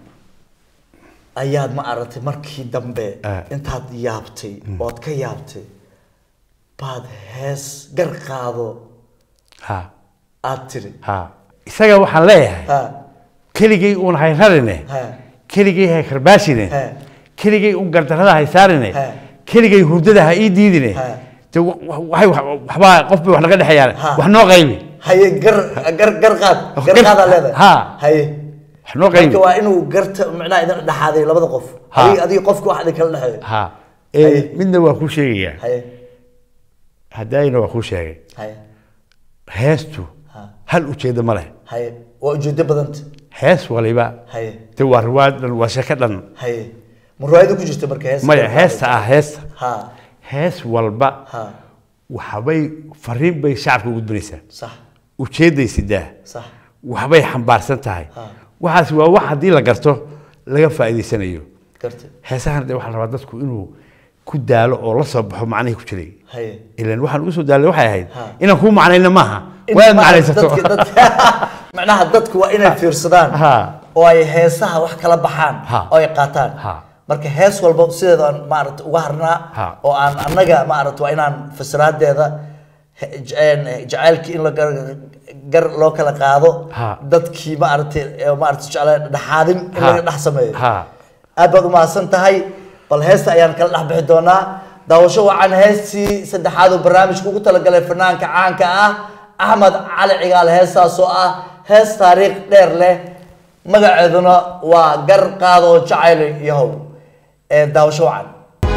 ayaad ma aragtay markii dambe Ah. intaad yaabtay ood ka yaabtay baad hees gar qaado ha aad tiri ha isaga waxaan leeyahay ha keligay uun hayrarine ha keligay ha karbaashine He. keligay un gardarrada haysaarine He. keligay hurdada ha ii diidine He. de wa- wa- waxay wax- waxbaa qof bay wax naga dhexeeyaan Ha. wax noo qaybi haye gar gar gar qaad gar Gar- qaadaa leedahay Ha. haye wax noo qaybi marka waa inuu garta macnaha idin dhexaaday labada qof Ha. adiga adiga qofka wax idin kala dhexeeyo ha Haye. Ee, midna waa kuu sheegayaa haye haddayna waa kuu sheegay haye heestu Ha. hal ujeeddo ma leh haye waa ujeedo badanta hees waliba haye de waa riwaayad dhan waa sheeko dhan haye ma riwaayada ku jirta marka hees maya heesta ah heesta ha hees walba ha waxbay fariin bay shacabka u gudbinaysaa sax ujeedday sidaa sax waxbay xambaarsan tahay Ha. waxaas waa wax haddii la garto laga faa'iidaysanayo garta heesahan de waxaa la rabaa dadku inuu ku daalo oo la soo baxo macnihii ku jiray haye ilan waxaan ugu soo daalay waxay ahayd Ha. inaan kuu macnayna maaha In waa inaad ma- macnaysato dadka- dadka- macnaha dadku waa inay fiirsadaan Ha. oo ay heesaha wax kala baxaan Ha. oo ay qaataan Ha. marka hees walba sideeda aan maarata uga harnaa Ha. oo aan annaga maarata waa inaan fasiraadeeda he- j- een, jacaylkii in la gar gar loo kala qaado Ha. dadkii maarata ee maarata jeclaan dhexaadin in Ha. laga dhex sameeyo Ha. aad baad umahadsan tahay bal heesta ayaan kala dhex bixi doonaa daawasho wacan heestii saddexaad oo barnaamijka ugu talagalay fanaanka caanka ah axmed cali cigaal heestaas oo ah hees taariikh dheer leh magaceeduna waa gar qaado jacayl yahow ee daawasho wacan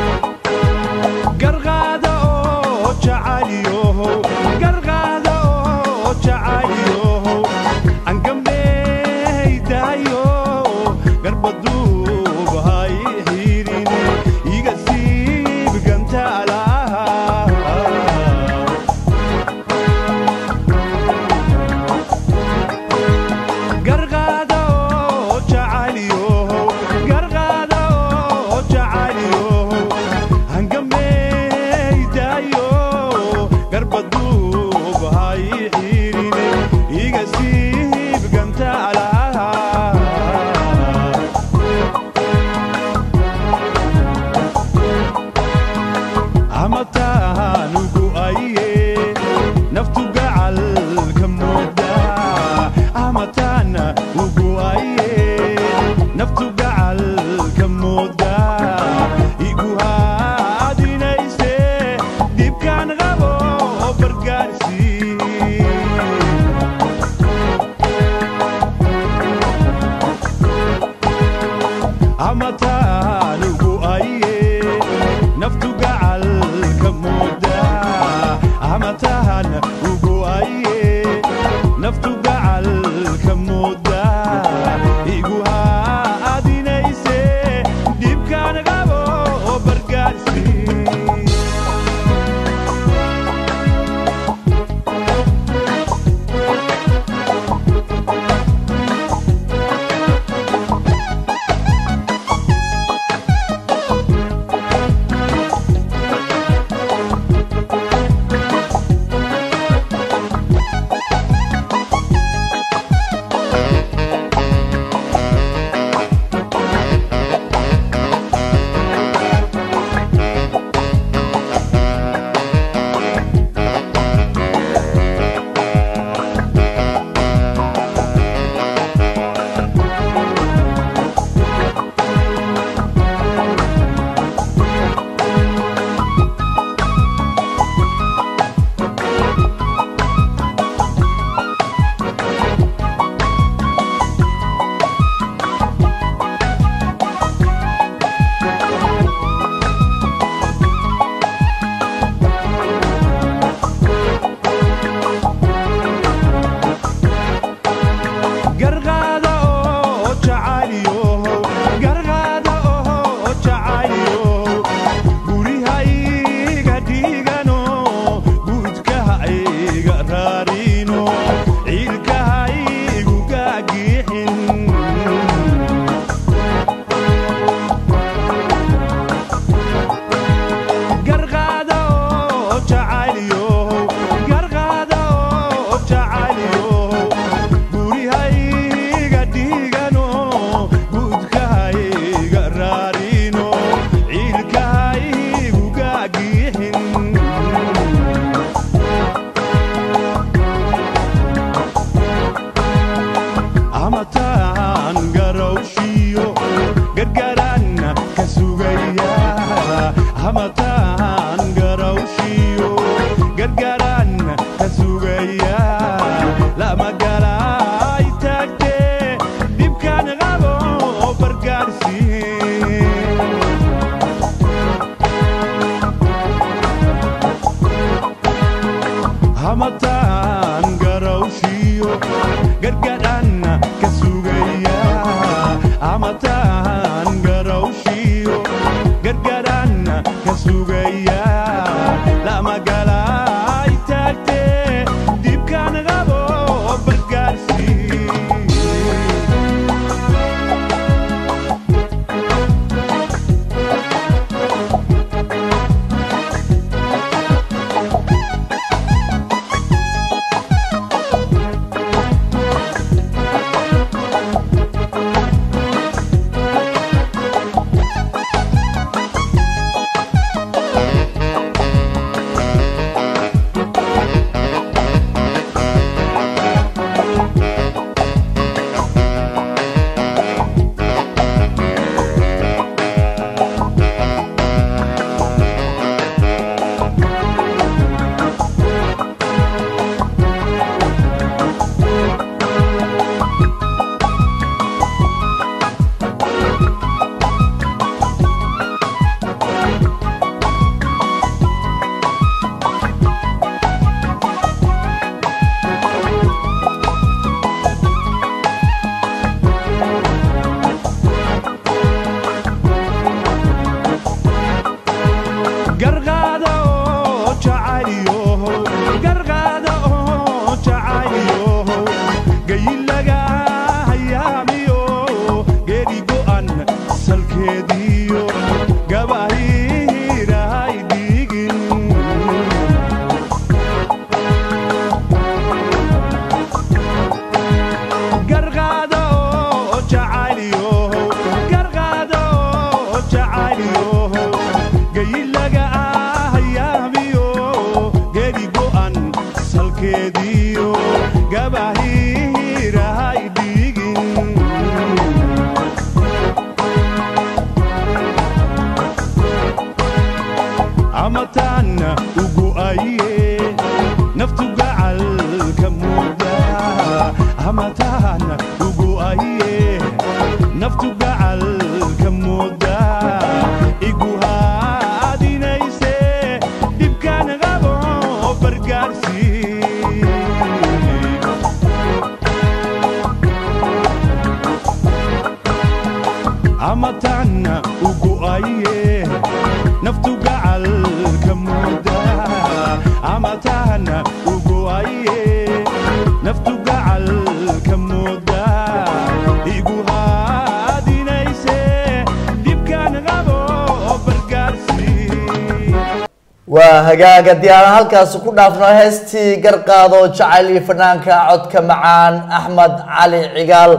garqaada oo jacayliyohow garqaada oo jacayliyohow angambeydaayo garbaduub hay xirin iga siib gantaalaha garqaada oo jacayliyohow garqaada oo jacayliyohow hangameydaayo garbaduub hay xirin iga siib gantaalaha amatahanugu aye naftu gacalka mooda amatana ugu aye naftu gacalka mooda igu haadinayse dibkaan qabo bargaarsi amatanugu aye naftu gacalka mooda amatahan ugu aye naftu gacalka mooda igu haadinayse dibkaan qabo bargaarsi garqaada oo jacayliyohow garqaada oo jacayliyohow gurihayga dhigano guudkahayga raarino ciilkahaygu gaagixin jacayliyo gayilaga ahayaabiyo geedi go'an salkeediyo gabahiirahay dhiigin amataana ugu aye naftu gacalka muuda amataana ugu aye naftu gacalka muuda igu haadinayse dhibkaan qabo bargaarsi amataana ugu aye naftu gacalka muuda amataana ugu aye naftu gacalka muuda igu haadinayse dhibkaan qabo bargaarsi waa hagaaga diyaaraan halkaasi ku dhaafno heestii garqaado jacayl iyo fanaanka codka macaan axmed cali cigaal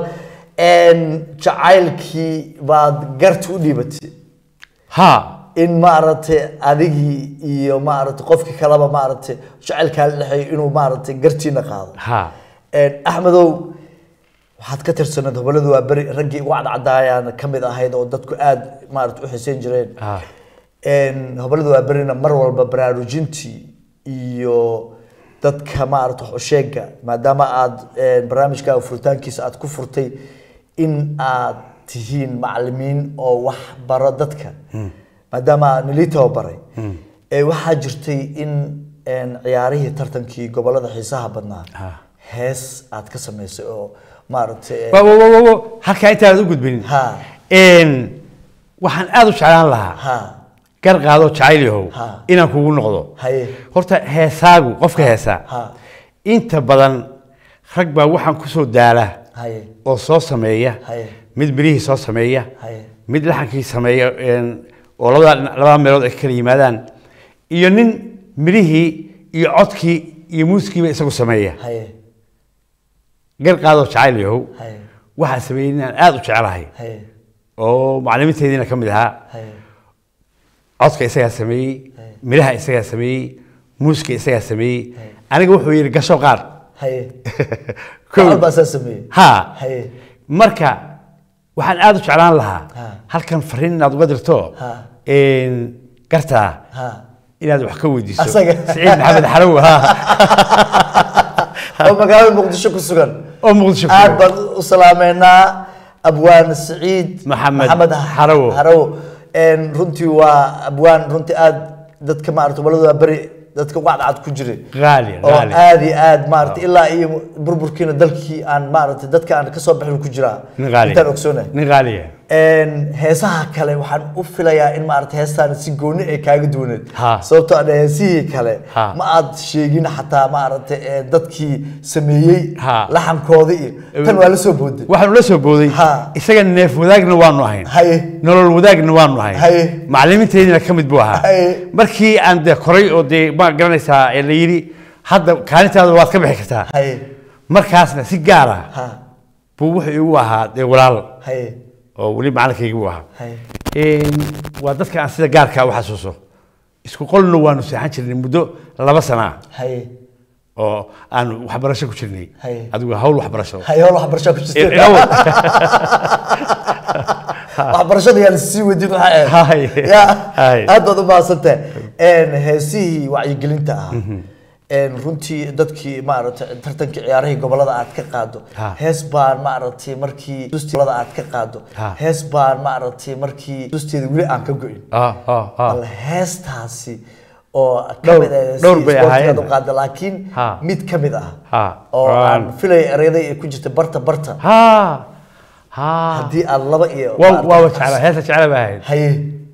jacaylkii baad garta u dhiibatay ha in maaragtay adigii iyo maaragtay qofkii kaleba maaragtay jacaylkaa la dhexeeyo inuu maaragtay gartiina qaado ha axmedow waxaad ka tirsanayd hobaladu waa beri raggii ugu cadcadaayaan ka mid ahayd oo dadku aada maaragtay u xiiseyn jireen ha hobalada waa berina mar walba baraarujintii iyo dadka maarata wax u sheega maadaama aad barnaamijkaaga furitaankiisa aad ku furtay in aad tihiin macalimiin oo wax baro dadka maadaama nilii tababaray ee waxaa jirtay in ciyaarihii tartankii gobolada xiisaha badnaa Ha. hees aad ka samaysay oo maaragtay wa wa wa wa halkaa intaanad u gudbinin ha Een, waxaan aada u jeclaan lahaa ha gar qaado jacayl yahow Ha. inaan kugu noqdo haye horta heesaagu qofka heesaa ha inta badan rag baa waxaan kusoo daala haye oo soo sameeya Haye. mid mirihii soo sameeya haye mid laxankii sameeya een, oo labada dhinac- labada meelood ay ka kala yimaadaan iyo nin mirihii iyo codkii iyo muuskiiba isagu sameeya haye gar qaado jacayl yahow haye waxaan sameeyey inaan aada u jecelahay haye oo macalimiinteediina ka mid ahaa haye codka isagaa sameeyey Haye. miraha isagaa sameeyey muuska isagaa sameeyey aniga wuxuu yidhi gasho qaar haye Kow. Gacal baa saa sameeyey ha haye marka waxaan aada u jeclaan lahaa Ha. halkan fariin inaad uga dirto Ha. een, gartaa ha inaad wax ka weydiiso Asaga. siciid maxamed xalow ha oo magaalada muqdisho ku sugan oo muqdisho ku aad sugan. baan u salaameynaa abwaan siciid Maxamed Xarawo. xarawo Een, runtii waa abwaan runtii aad dadka maarata gobolada waa beri dadka ugu cadcad ku jiray Qaali, oo qaali. aad iyo aad maarata ilaa iyo burburkiina dalkii aan maarata dadka aan kasoo bixin ku jiraa nin qaali intaan ogsoonahay nin qaaliya Een, heesaha kale waxaan u filayaa in maarata heestaan si gooni ay kaaga duwaneed Ha. sababtoo ah heesihii kale Ha. ma aad sheegin xataa maarata ee, dadkii sameeyey Ha. laxankooda iyo tan waa la soo booday waxaanu la soo booday Ha. isaga neef wadaagna waanu ahayn haye nolol wadaagna waanu ahayn Haye. macalimiinteediina ka mid buu ahaa Haye. markii aan de koray oo dee ma garanaysaa ee la yidhi hadda kaalintaada waad ka bixi kartaa haye markaasna si gaar ah ha buu wuxuu igu ahaa dee walaal haye oo weli macalinkaygi buu ahaa haye Een, waa dadka aan sida gaarkaa u xasuuso isku qolna waanu seexan jirnay muddo laba sana ah haye oo aan waxbarasho ku jirnay Haye. adigu hawl waxbarasho haye howl waxbarashaa ku jirteen Ilaw- waxbarashada yaa lasii wadin waxaa Haye. ahayd ya Haye. aad baad u mahadsantahay heesihii wacyigelinta ah Een, runtii dadkii maaragtay tartankii ciyaarihii gobolada aad ka qaado Ha. hees baan maaragtay markii gobolada aad ka qaado Ha. hees baan maaragtay markii dusteeda weli aan ka go'in Ah, ah, ah. bal heestaasi oo ka Dhowr- mid ah dhowr bay sportka ahaayeen. aad u qaada laakiin Ha. mid ka mid ah Ha. oo Waan- aan filay ereyada ay ku jirta barta barta ha ha haddii aad laba iyo waa maaragtay- waa jecla heesa jecla baa ahayd haye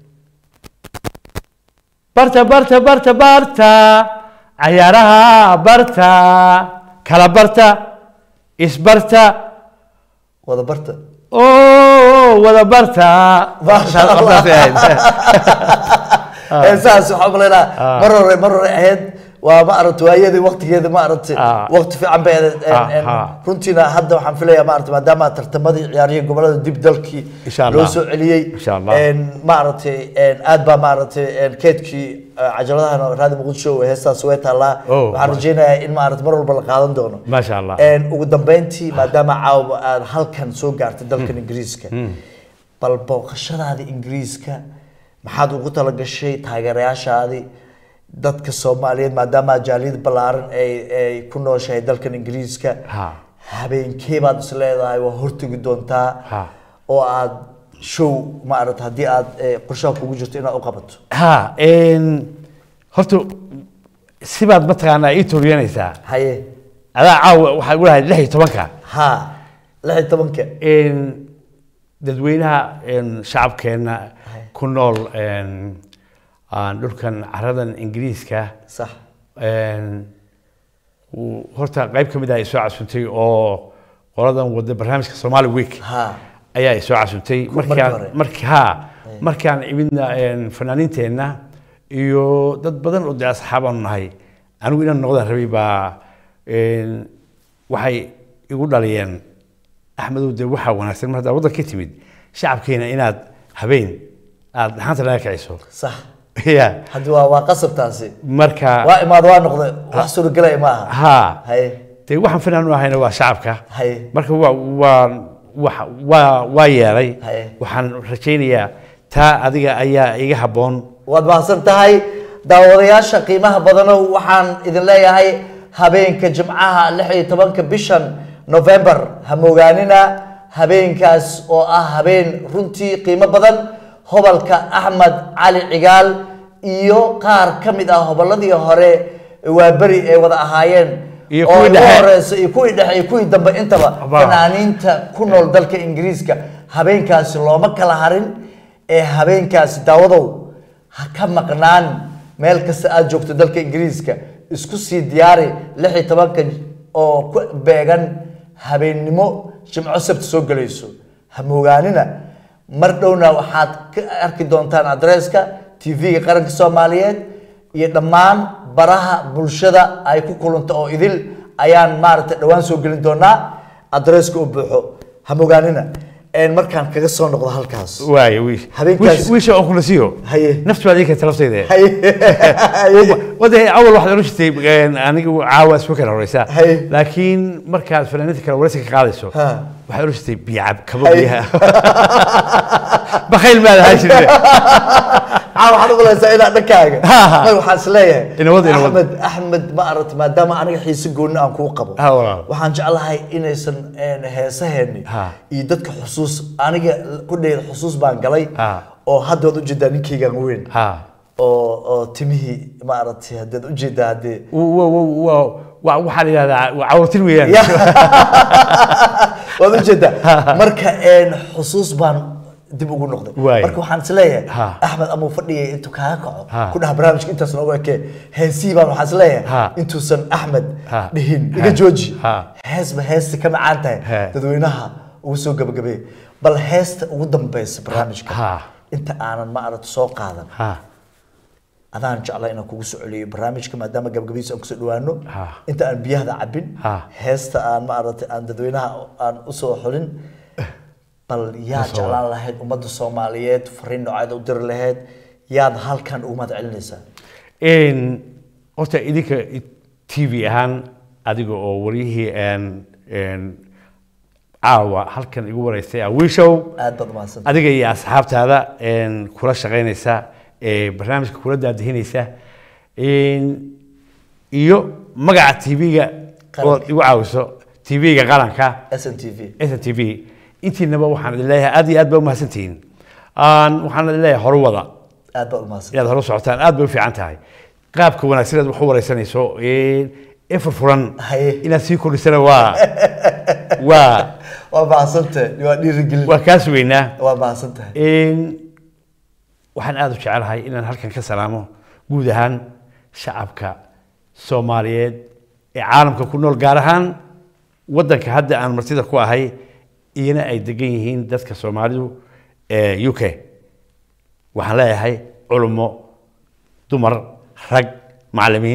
barta barta barta barta cayaaraha barta kala barta isbarta wada barta oo wada barta Masha Allah. Saasay ahayd. heesahaas waxaa umaleynaa mar hore mar hore ahayd waa ma aragta waayadii waqtigeeda ma aragta Ah. waqti fiican bay ahayd. En- Ah, en ha. runtiina hadda waxaan filayaa ma aragta maadaama tartamadii ciyaarihii gobolada dib dalkii Insha Allah. loo soo celiyey Insha Allah. En ma aragtay en aad baa ma aragtay en keedkii eh, cajaladahan raadi muqdisho ee heestaas way taallaa Oh, waxaan ma- rajaynayaa in ma aragta mar walba la qaadan doono Masha Allah. En ugu dambeyntii maadaama caawa aad halkan soo gaartay dalkan ingiriiska bal booqashadaada ingiriiska maxaad ugu talagashay taageerayaashaadii dadka soomaaliyeed maadaama jaaliyad ballaaran ay ay ku nooshahay dalkan ingiriiska Ha. habeenkee baad is leedahay waa hortegi doontaa Ha. oo aad show ma aragta haddii aad eh, qorshaha kugu jirto inaad u qabato ha en, horta sibaad mataqaanaa ii turiyanaysaa haye adaa caawa waxaa igu lahayd lix iyo tobanka ha lix iyo tobanka En, dadweynaha en, shacabkeenna ku nool en, aan dhulkan caradan ingiriiska sax en, uu- horta qayb ka mid ah ay soo casuntay oo qoladan wada barnaamijka somali week ha ayaa ay soo casuntay markii markaan hore. marki ha markaan imidna en, fanaaniinteenna iyo dad badan oo dee asxaabaanu nahay anigu inaan noqdaan rabay baa en, waxay igu dhaliyeen axmedow dee waxaa wanaagsan mar haddaa waddan ka timid shacabkeena inaad habeen aad dhaxanta laga kiciso sax ya haddi waa waa qasabtaasi marka waa imaad waa noqday wax suuragelaya ma aha ha haye dee waxaan fanaan u ahayna waa shacabka haye marka waa waa waa waa waa yeelay Haye. waxaan rajaynayaa taa adiga ayaa iga habboon waad mahadsan tahay daawadayaasha qiimaha badanow waxaan idin leeyahay habeenka jimcaha lix iyo tobanka bishan november ha moogaanina habeenkaas oo ah habeen runtii qiimo badan hobalka axmed cali cigaal iyo qaar ka mid ah hobolladii hore waa beri ay wada ahaayeen Iyo oo kuwii ugu dhexe. horeysa iyo kuwii dhexe iyo kuwii dambe intaba Abaa. fanaaniinta ku nool dalka ingiriiska habeenkaasi looma kala harin ee habeenkaasi daawadow ha ka maqnaan meel kasta aad joogto dalka ingiriiska isku sii diyaari lix iyo tobanka oo ku beegan habeennimo jimco sabti soo gelayso ha moogaanina mar dhowna waxaad ka arki doontaan adreeska tv-ga qaranka soomaaliyeed iyo dhammaan baraha bulshada ay ku kulanta oo idil ayaan maaragtay dhowaan soo gelin doonaa adreeska u buuxo ha mogaanina een markaan kaga soo noqdo halkaas waayo wiish Habeenkaas- wiish wiisha oo kula siiyo Haye. naftu baad ii keentay laftayda Haye. wada awal waxaad oran jirtay en, anigu caawa isma kala horeysa Haye. laakiin markaad fanaaniinta kale wareysi ka qaadayso Ha. waxaad oran jirtay biyacab kabo Haye. biyaha bakayl maad ahaan jirte caa waxaad u malaysaa inaa dhankaaga Ha, ha. may waxaan is leeyahay Inawad, inawad. axmed axmed ma aragti maadaama aniga xiise gooni aan kuu qabo Ha, walaal. waxaan jeclahay inaysan een, heesaheeni Ha. iyo dadka xusuus aniga kudheeda xusuus baan galay Ha. oo hadda waad ujeedaa ninkaygaan weyn ha oo oo timihii ma aragtay haddaad ujeedaa haddee w- w- w- wa- wa- waxaa la yidhahdaa waa cawratin weeyaan Ya. waad ujeedaa marka een, xusuus baan dib ugu noqday Waay. marka waxaan is leeyahay Ha. axmed amuu fadhiyay intuu kaaga kaco Ha. ku dhaha barnaamijka intaas noogu ekee heesihii baan waxaan is leeyahay Ha. intuusan axmed Ha. dhihin Ha. iga jooji Ha. heesba heesta ka macaan tahay Ha. dadweynaha ugu soo gabagabeey bal heesta ugu dambeysa barnaamijka Ha. inta aanan ma aragta soo qaadan ha adaan jeclaa inaan kugu soo celiyo barnaamijka maadaama gabagabiisa aan kusoo dhawaano Ha. inta aan biyahda cabin Ha. heesta aan ma aragtay aan dadweynaha aan usoo xulin bal yaa Usoo jeclaan lahayd ummadda soomaaliyeed fariin nooceed u diri lahayd yaad halkan ugu mahad celinaysaa En, horta idinka t v ahaan adiga oo waryihii en en caawa halkan igu wareystay ah wiishow aad baad umahadsan adiga iyo asxaabtaada en, kula shaqaynaysa ee barnaamijka kula daadihinaysa En, iyo magaca tv-ga ood Qaranka. igu caawiso tv-ga qaranka s n t v s n t v intiinaba waxaan idin leeyahay aad iyo aad baa umahadsantihiin Aan- waxaan idin leeyahay horwada aad baad umahadsan inaad hore u socotaan aad bay u fiican tahay qaabka wanaagsan aad wax u wareysanayso ee ee furfuran Haye. inaad sii kordhisana waa waa waa mahadsantahay waa dhiirigelin waa kaas weynaa waa mahadsan tahay Een, waxaan aada u jecelahay inaan halkan ka salaamo guud ahaan shacabka soomaaliyeed ee caalamka ku nool gaar ahaan waddanka hadda aan martida ku ahay iyana ay degan yihiin dadka soomaalidu ee u k waxaan leeyahay culummo dumar rag macallimiin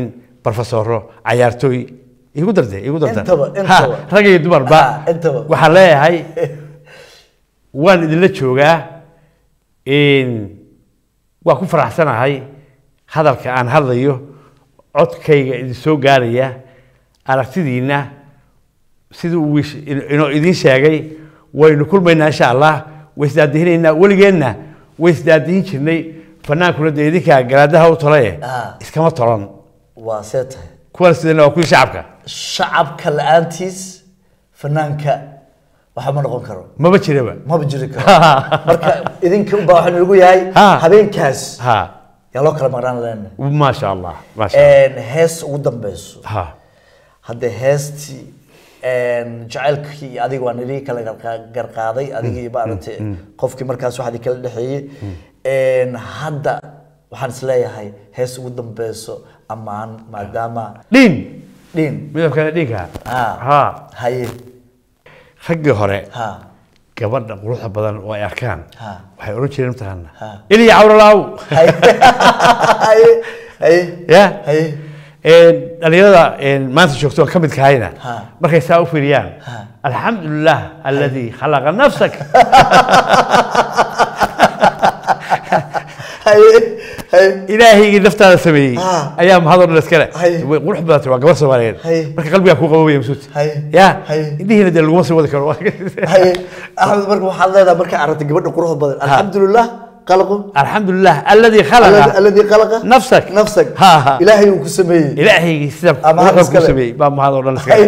barofesoro cayaartooy igu darde igu darda Intaba, Ha, intaba. rag iyo dumarba Ha, intaba. waxaan leeyahay waan idinla joogaa in waa ku faraxsanahay hadalka aan hadlayo codkayga idin soo gaaraya aragtidiina sidii uu is- ino- inoo idiin sheegay waynu kulmaynaa insha allah way isdaadihinaynaa weligeenna way isdaadihin jirnay fanaankuna dee idinkaa garaadaha u tolaye Ah. iskama tolan waa see tahay kuwan sidana waa kuwii shacabka shacabka la-aantiis fanaanka waxa ma noqon karo maba jiraba maba jiri karo marka idinka unbaa waxaa nagu yahay Ha. habeenkaas ha yaa loo kala maqnaan leena maasha allah maasha allah hees ugu dambeyso ha hadde heestii jacaylkii iyo adiga waa nidii kala garqa- garqaaday adigii maaragtay qofkii markaas waxaa idin kala dhexeeyey hadda waxaan isleeyahay hees ugu dambeyso ammaan maadaama dhiin dhin midabkana dhiinka ha ha haye raggii hore ha gabadha quruxda badan oo ay arkaan Ha. waxay odhan jireen mataqaana Ha. iliya cawralaaw haye haye haye ya haye dhalinyarada maanta joogto ka mid kahayna Ha. markay saa u fiiriyaan Ha. alxamdulilah aladi khalaqa nafsak haye haye ilaahaygii naftaada sameeyey Ha. ayaa mahadoo dhan iskale Hay. way qurux badantay waa gabar soomaaliyeed Hay. marka qalbigaa kuu qabobaya masuud Hay. ya Hay. indhihiina dee laguma sii wadi karo haye axmed marka waxaad leedahay markaa aragtay gabadha quruxda badan alxamdulilah qalaqu alxamdulilah aladi khalaqa alladii khalaqa nafsak nafsak Ha, ha. ilaahay uu ku sameeyey ilaahaygii sida Ama hal quruxda iskale. ku sameeyey baa mahadoo dhan iskale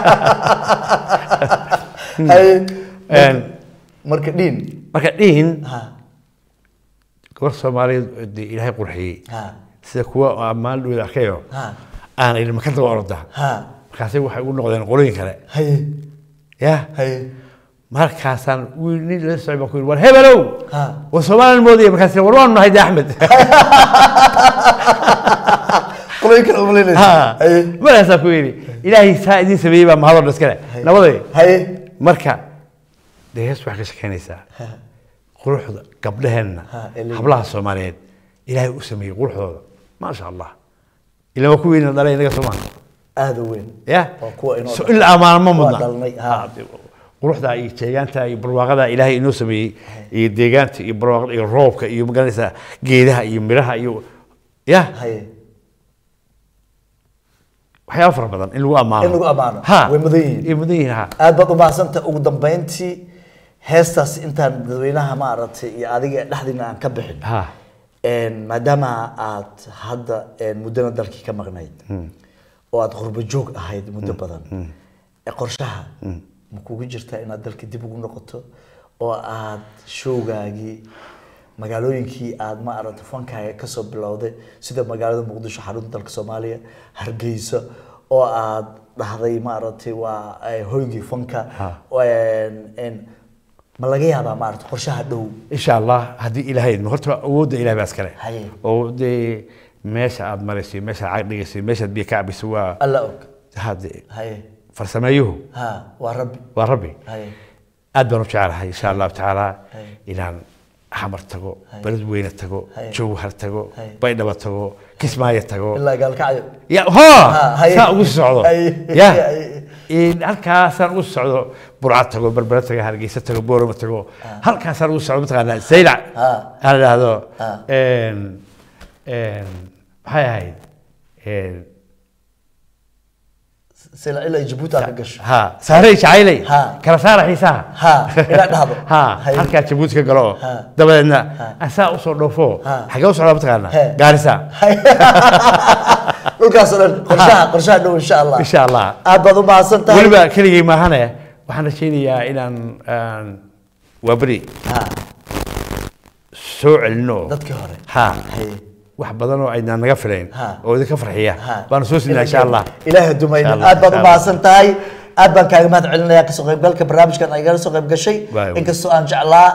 haye Een, marka dhiin marka dhihin ha gabar soomaaliyeed oo dee ilaahay qurxiyey ha sida kuwa oo ammaan dhowda arkayo ha aan idhi maka daba orda ha markaasay waxay ugu noqdeen qolooyin kale haye ya haye markaasaan wiil nin la socay baan ku yidhi war hebelow Ha. war soomaalian moodaya markaas war waanu nahay de axmed qolooyin kale umalinaysa Ha. haye markaasaan ku yidhi ilaahay saa idiin sameeyey baa mahadoo dhan iskale nabaday haye marka dee hees waxay ka shekeynaysaa quruxda gabdhaheenna Ha, ilaahay. hablaha soomaaliyeed ilaahay u sameeyey quruxdooda maasha allah ilaa waa kuwiina dhalay inaga soomaa aada u weyn ya waa kuwa inoo so dhalay. in la ammaano ma Waa mudna dhalnay, ha. Ha, de- quruxda iyo jeegaanta iyo barwaaqada ilaahay inoo sameeyey iyo deegaanta iyo barwaaqada iyo roobka iyo magaranaysaa geedaha iyo miraha iyo ya haye waxyaaba fara badan in lagu ammaano In lagu ammaano. ha Way mudan yihiin. way mudan yihiin ha aad baad umahadsanta ugu dambeyntii heestaas intaan dadweynaha maaragtay iyo adiga dhexdiina aan ka bixin ha Een, maadaama aad hadda een, muddana dalkii ka maqnayd oo aad qurbo joog ahayd muddo badan ee qorshaha ma kugu jirtaa inaad dalka dib ugu noqoto oo aad showgaagii magaalooyinkii aad ma aragta fankaaga kasoo bilowday sida magaalada muqdisho xarunta dalka soomaaliya hargeysa oo aad dhahday ma aragtay waa eh, hoygii fanka Ha. Een, een, ma laga yaabaa ma aragta qorshaha dhow insha allah haddii ilaahay idmo horta awoodda ilahay baa iskale Haye. oo dee meesha aad marayso meesha aad dhigaysay meeshaad biyo ka cabayso waa alla og hade haye farsameeyuhu ha waa rabbi waa rabbi haye aad baan u jecelahay insha allahu tacaala Haye. inaan xamar tago Haye. beled weyne tago Haye. jowhar tago Haye. baydhaba tago kismaayo tago ilaa gaalkacyo ya Ha, ho haye. saa ugu socdo Haye. ya Haye. in halkaasaan ugu socdo burca tago berbera tago hargeysa tago boorama tago halkaasaan ugu socdo mataqaanaa saylac Ha. aan idhaahdo Ha. een, een, maxay ahayd een, sila ilaa jabuuti aad ka gasho ha saarey jacayley Ha. kala saara xiisaha ha inaad dhahdo ha Haye. halkaa jabuuti ka galo Ha. dabadeedna Ha. asaa usoo dhoofo Ha. xagee u socdaa mataqaanaa He. gaarisa Haye. dhulkaas oo dhan qorshaha qorshaha dhow insha allah insha allah aad baad u mahadsan tahay weliba keligay maahane waxaan rajaynayaa inaan aan waa beri ha soo celino dadkii hore ha haye wax badan oo aynaan naga filayn Ha. oo idinka farxiya ha baanu soo siinaa insha allah ilaahay dumayna Insha Allah, aad baad u insha Allah. mahadsan tahay aad baan kaaga mahad celinaya kasoo qaybgalka barnaamijkan ay igala soo qayb gashay Waayo. inkastoo aan jeclaa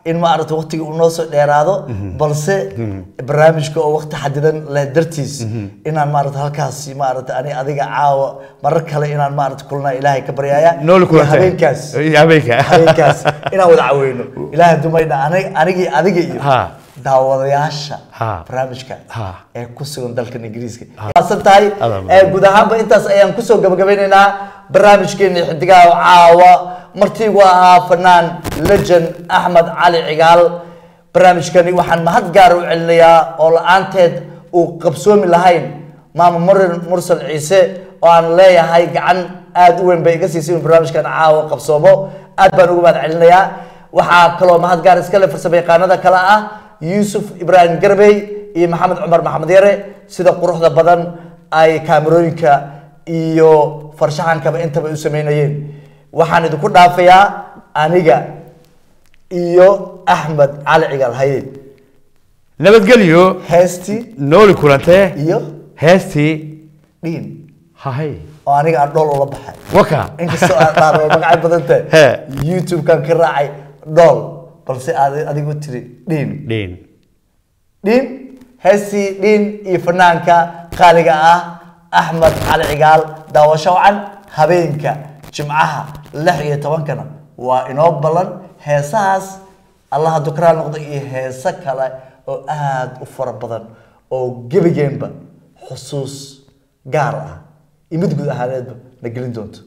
in maaragta waqtiga uu noo soo dheeraado balse barnaamijka oo waqti xadidan leh dartiis inaan maaragta halkaasi maaragta ani adiga caawa marar kale inaan maaragta kulnaa ilaahay ka baryaaya nooli iyo kulantay habeenkaas Iyo habeenka habeenkaas inaan wada caweyno ilaahay dumaydha ani- anigii adiga iyo Ha. daawadayaasha Ha. barnaamijka Ha. ee ku sugan dalkan ingiriiska maasan tahay Adaa ee guud ahaanba intaas ayaan kusoo gabagabeynaynaa barnaamijkeeni xidigaha caawa martii uu ahaa fanaan legend axmed cali cigaal barnaamijkani waxaan mahad gaar u celinayaa oo la-aanteed uu qabsoomi lahayn maama murin mursal ciise oo aan leeyahay gacan aada u weyn bay iga siisay inuu barnaamijkan caawa qabsoomo aad baan ugu mahad celinayaa waxaa kaloo mahad gaar iskale farsamo yaqaanada kale ah yuusuf ibraahim garbey iyo maxamed cumar maxamed yare sida quruxda badan ay kaamerooyinka iyo farshaxankaba intaba u sameynayeen waxaan idinku dhaafayaa aniga iyo axmed cali cigaal haye nabadgelyo heestii nooli kulantee iyo heestii dhiin hahay oo aniga aan dhool ula baxay waka inkastoo aan dhaaro magacyo badan He. tahay youtube-kan ka raacay dhool balse aad adigu tiri dhiin dhiin dhiin heestii dhiin iyo fanaanka qaaliga ah axmed cali cigaal daawasho wacan habeenka jimcaha lix iyo tobankana waa inoo ballan heesahaas allah hadduu ka raali noqdo iyo heeso kale oo aada u fara badan oo gebigeenba xusuus gaar ah iyo mid guud ahaaneedba na gelin doonto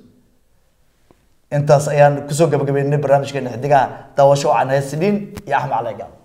intaas ayaan kusoo gabagabeynay barnaamijkeena xidigaha daawasho wacan heesi dhiin iyo axmed cali cigaal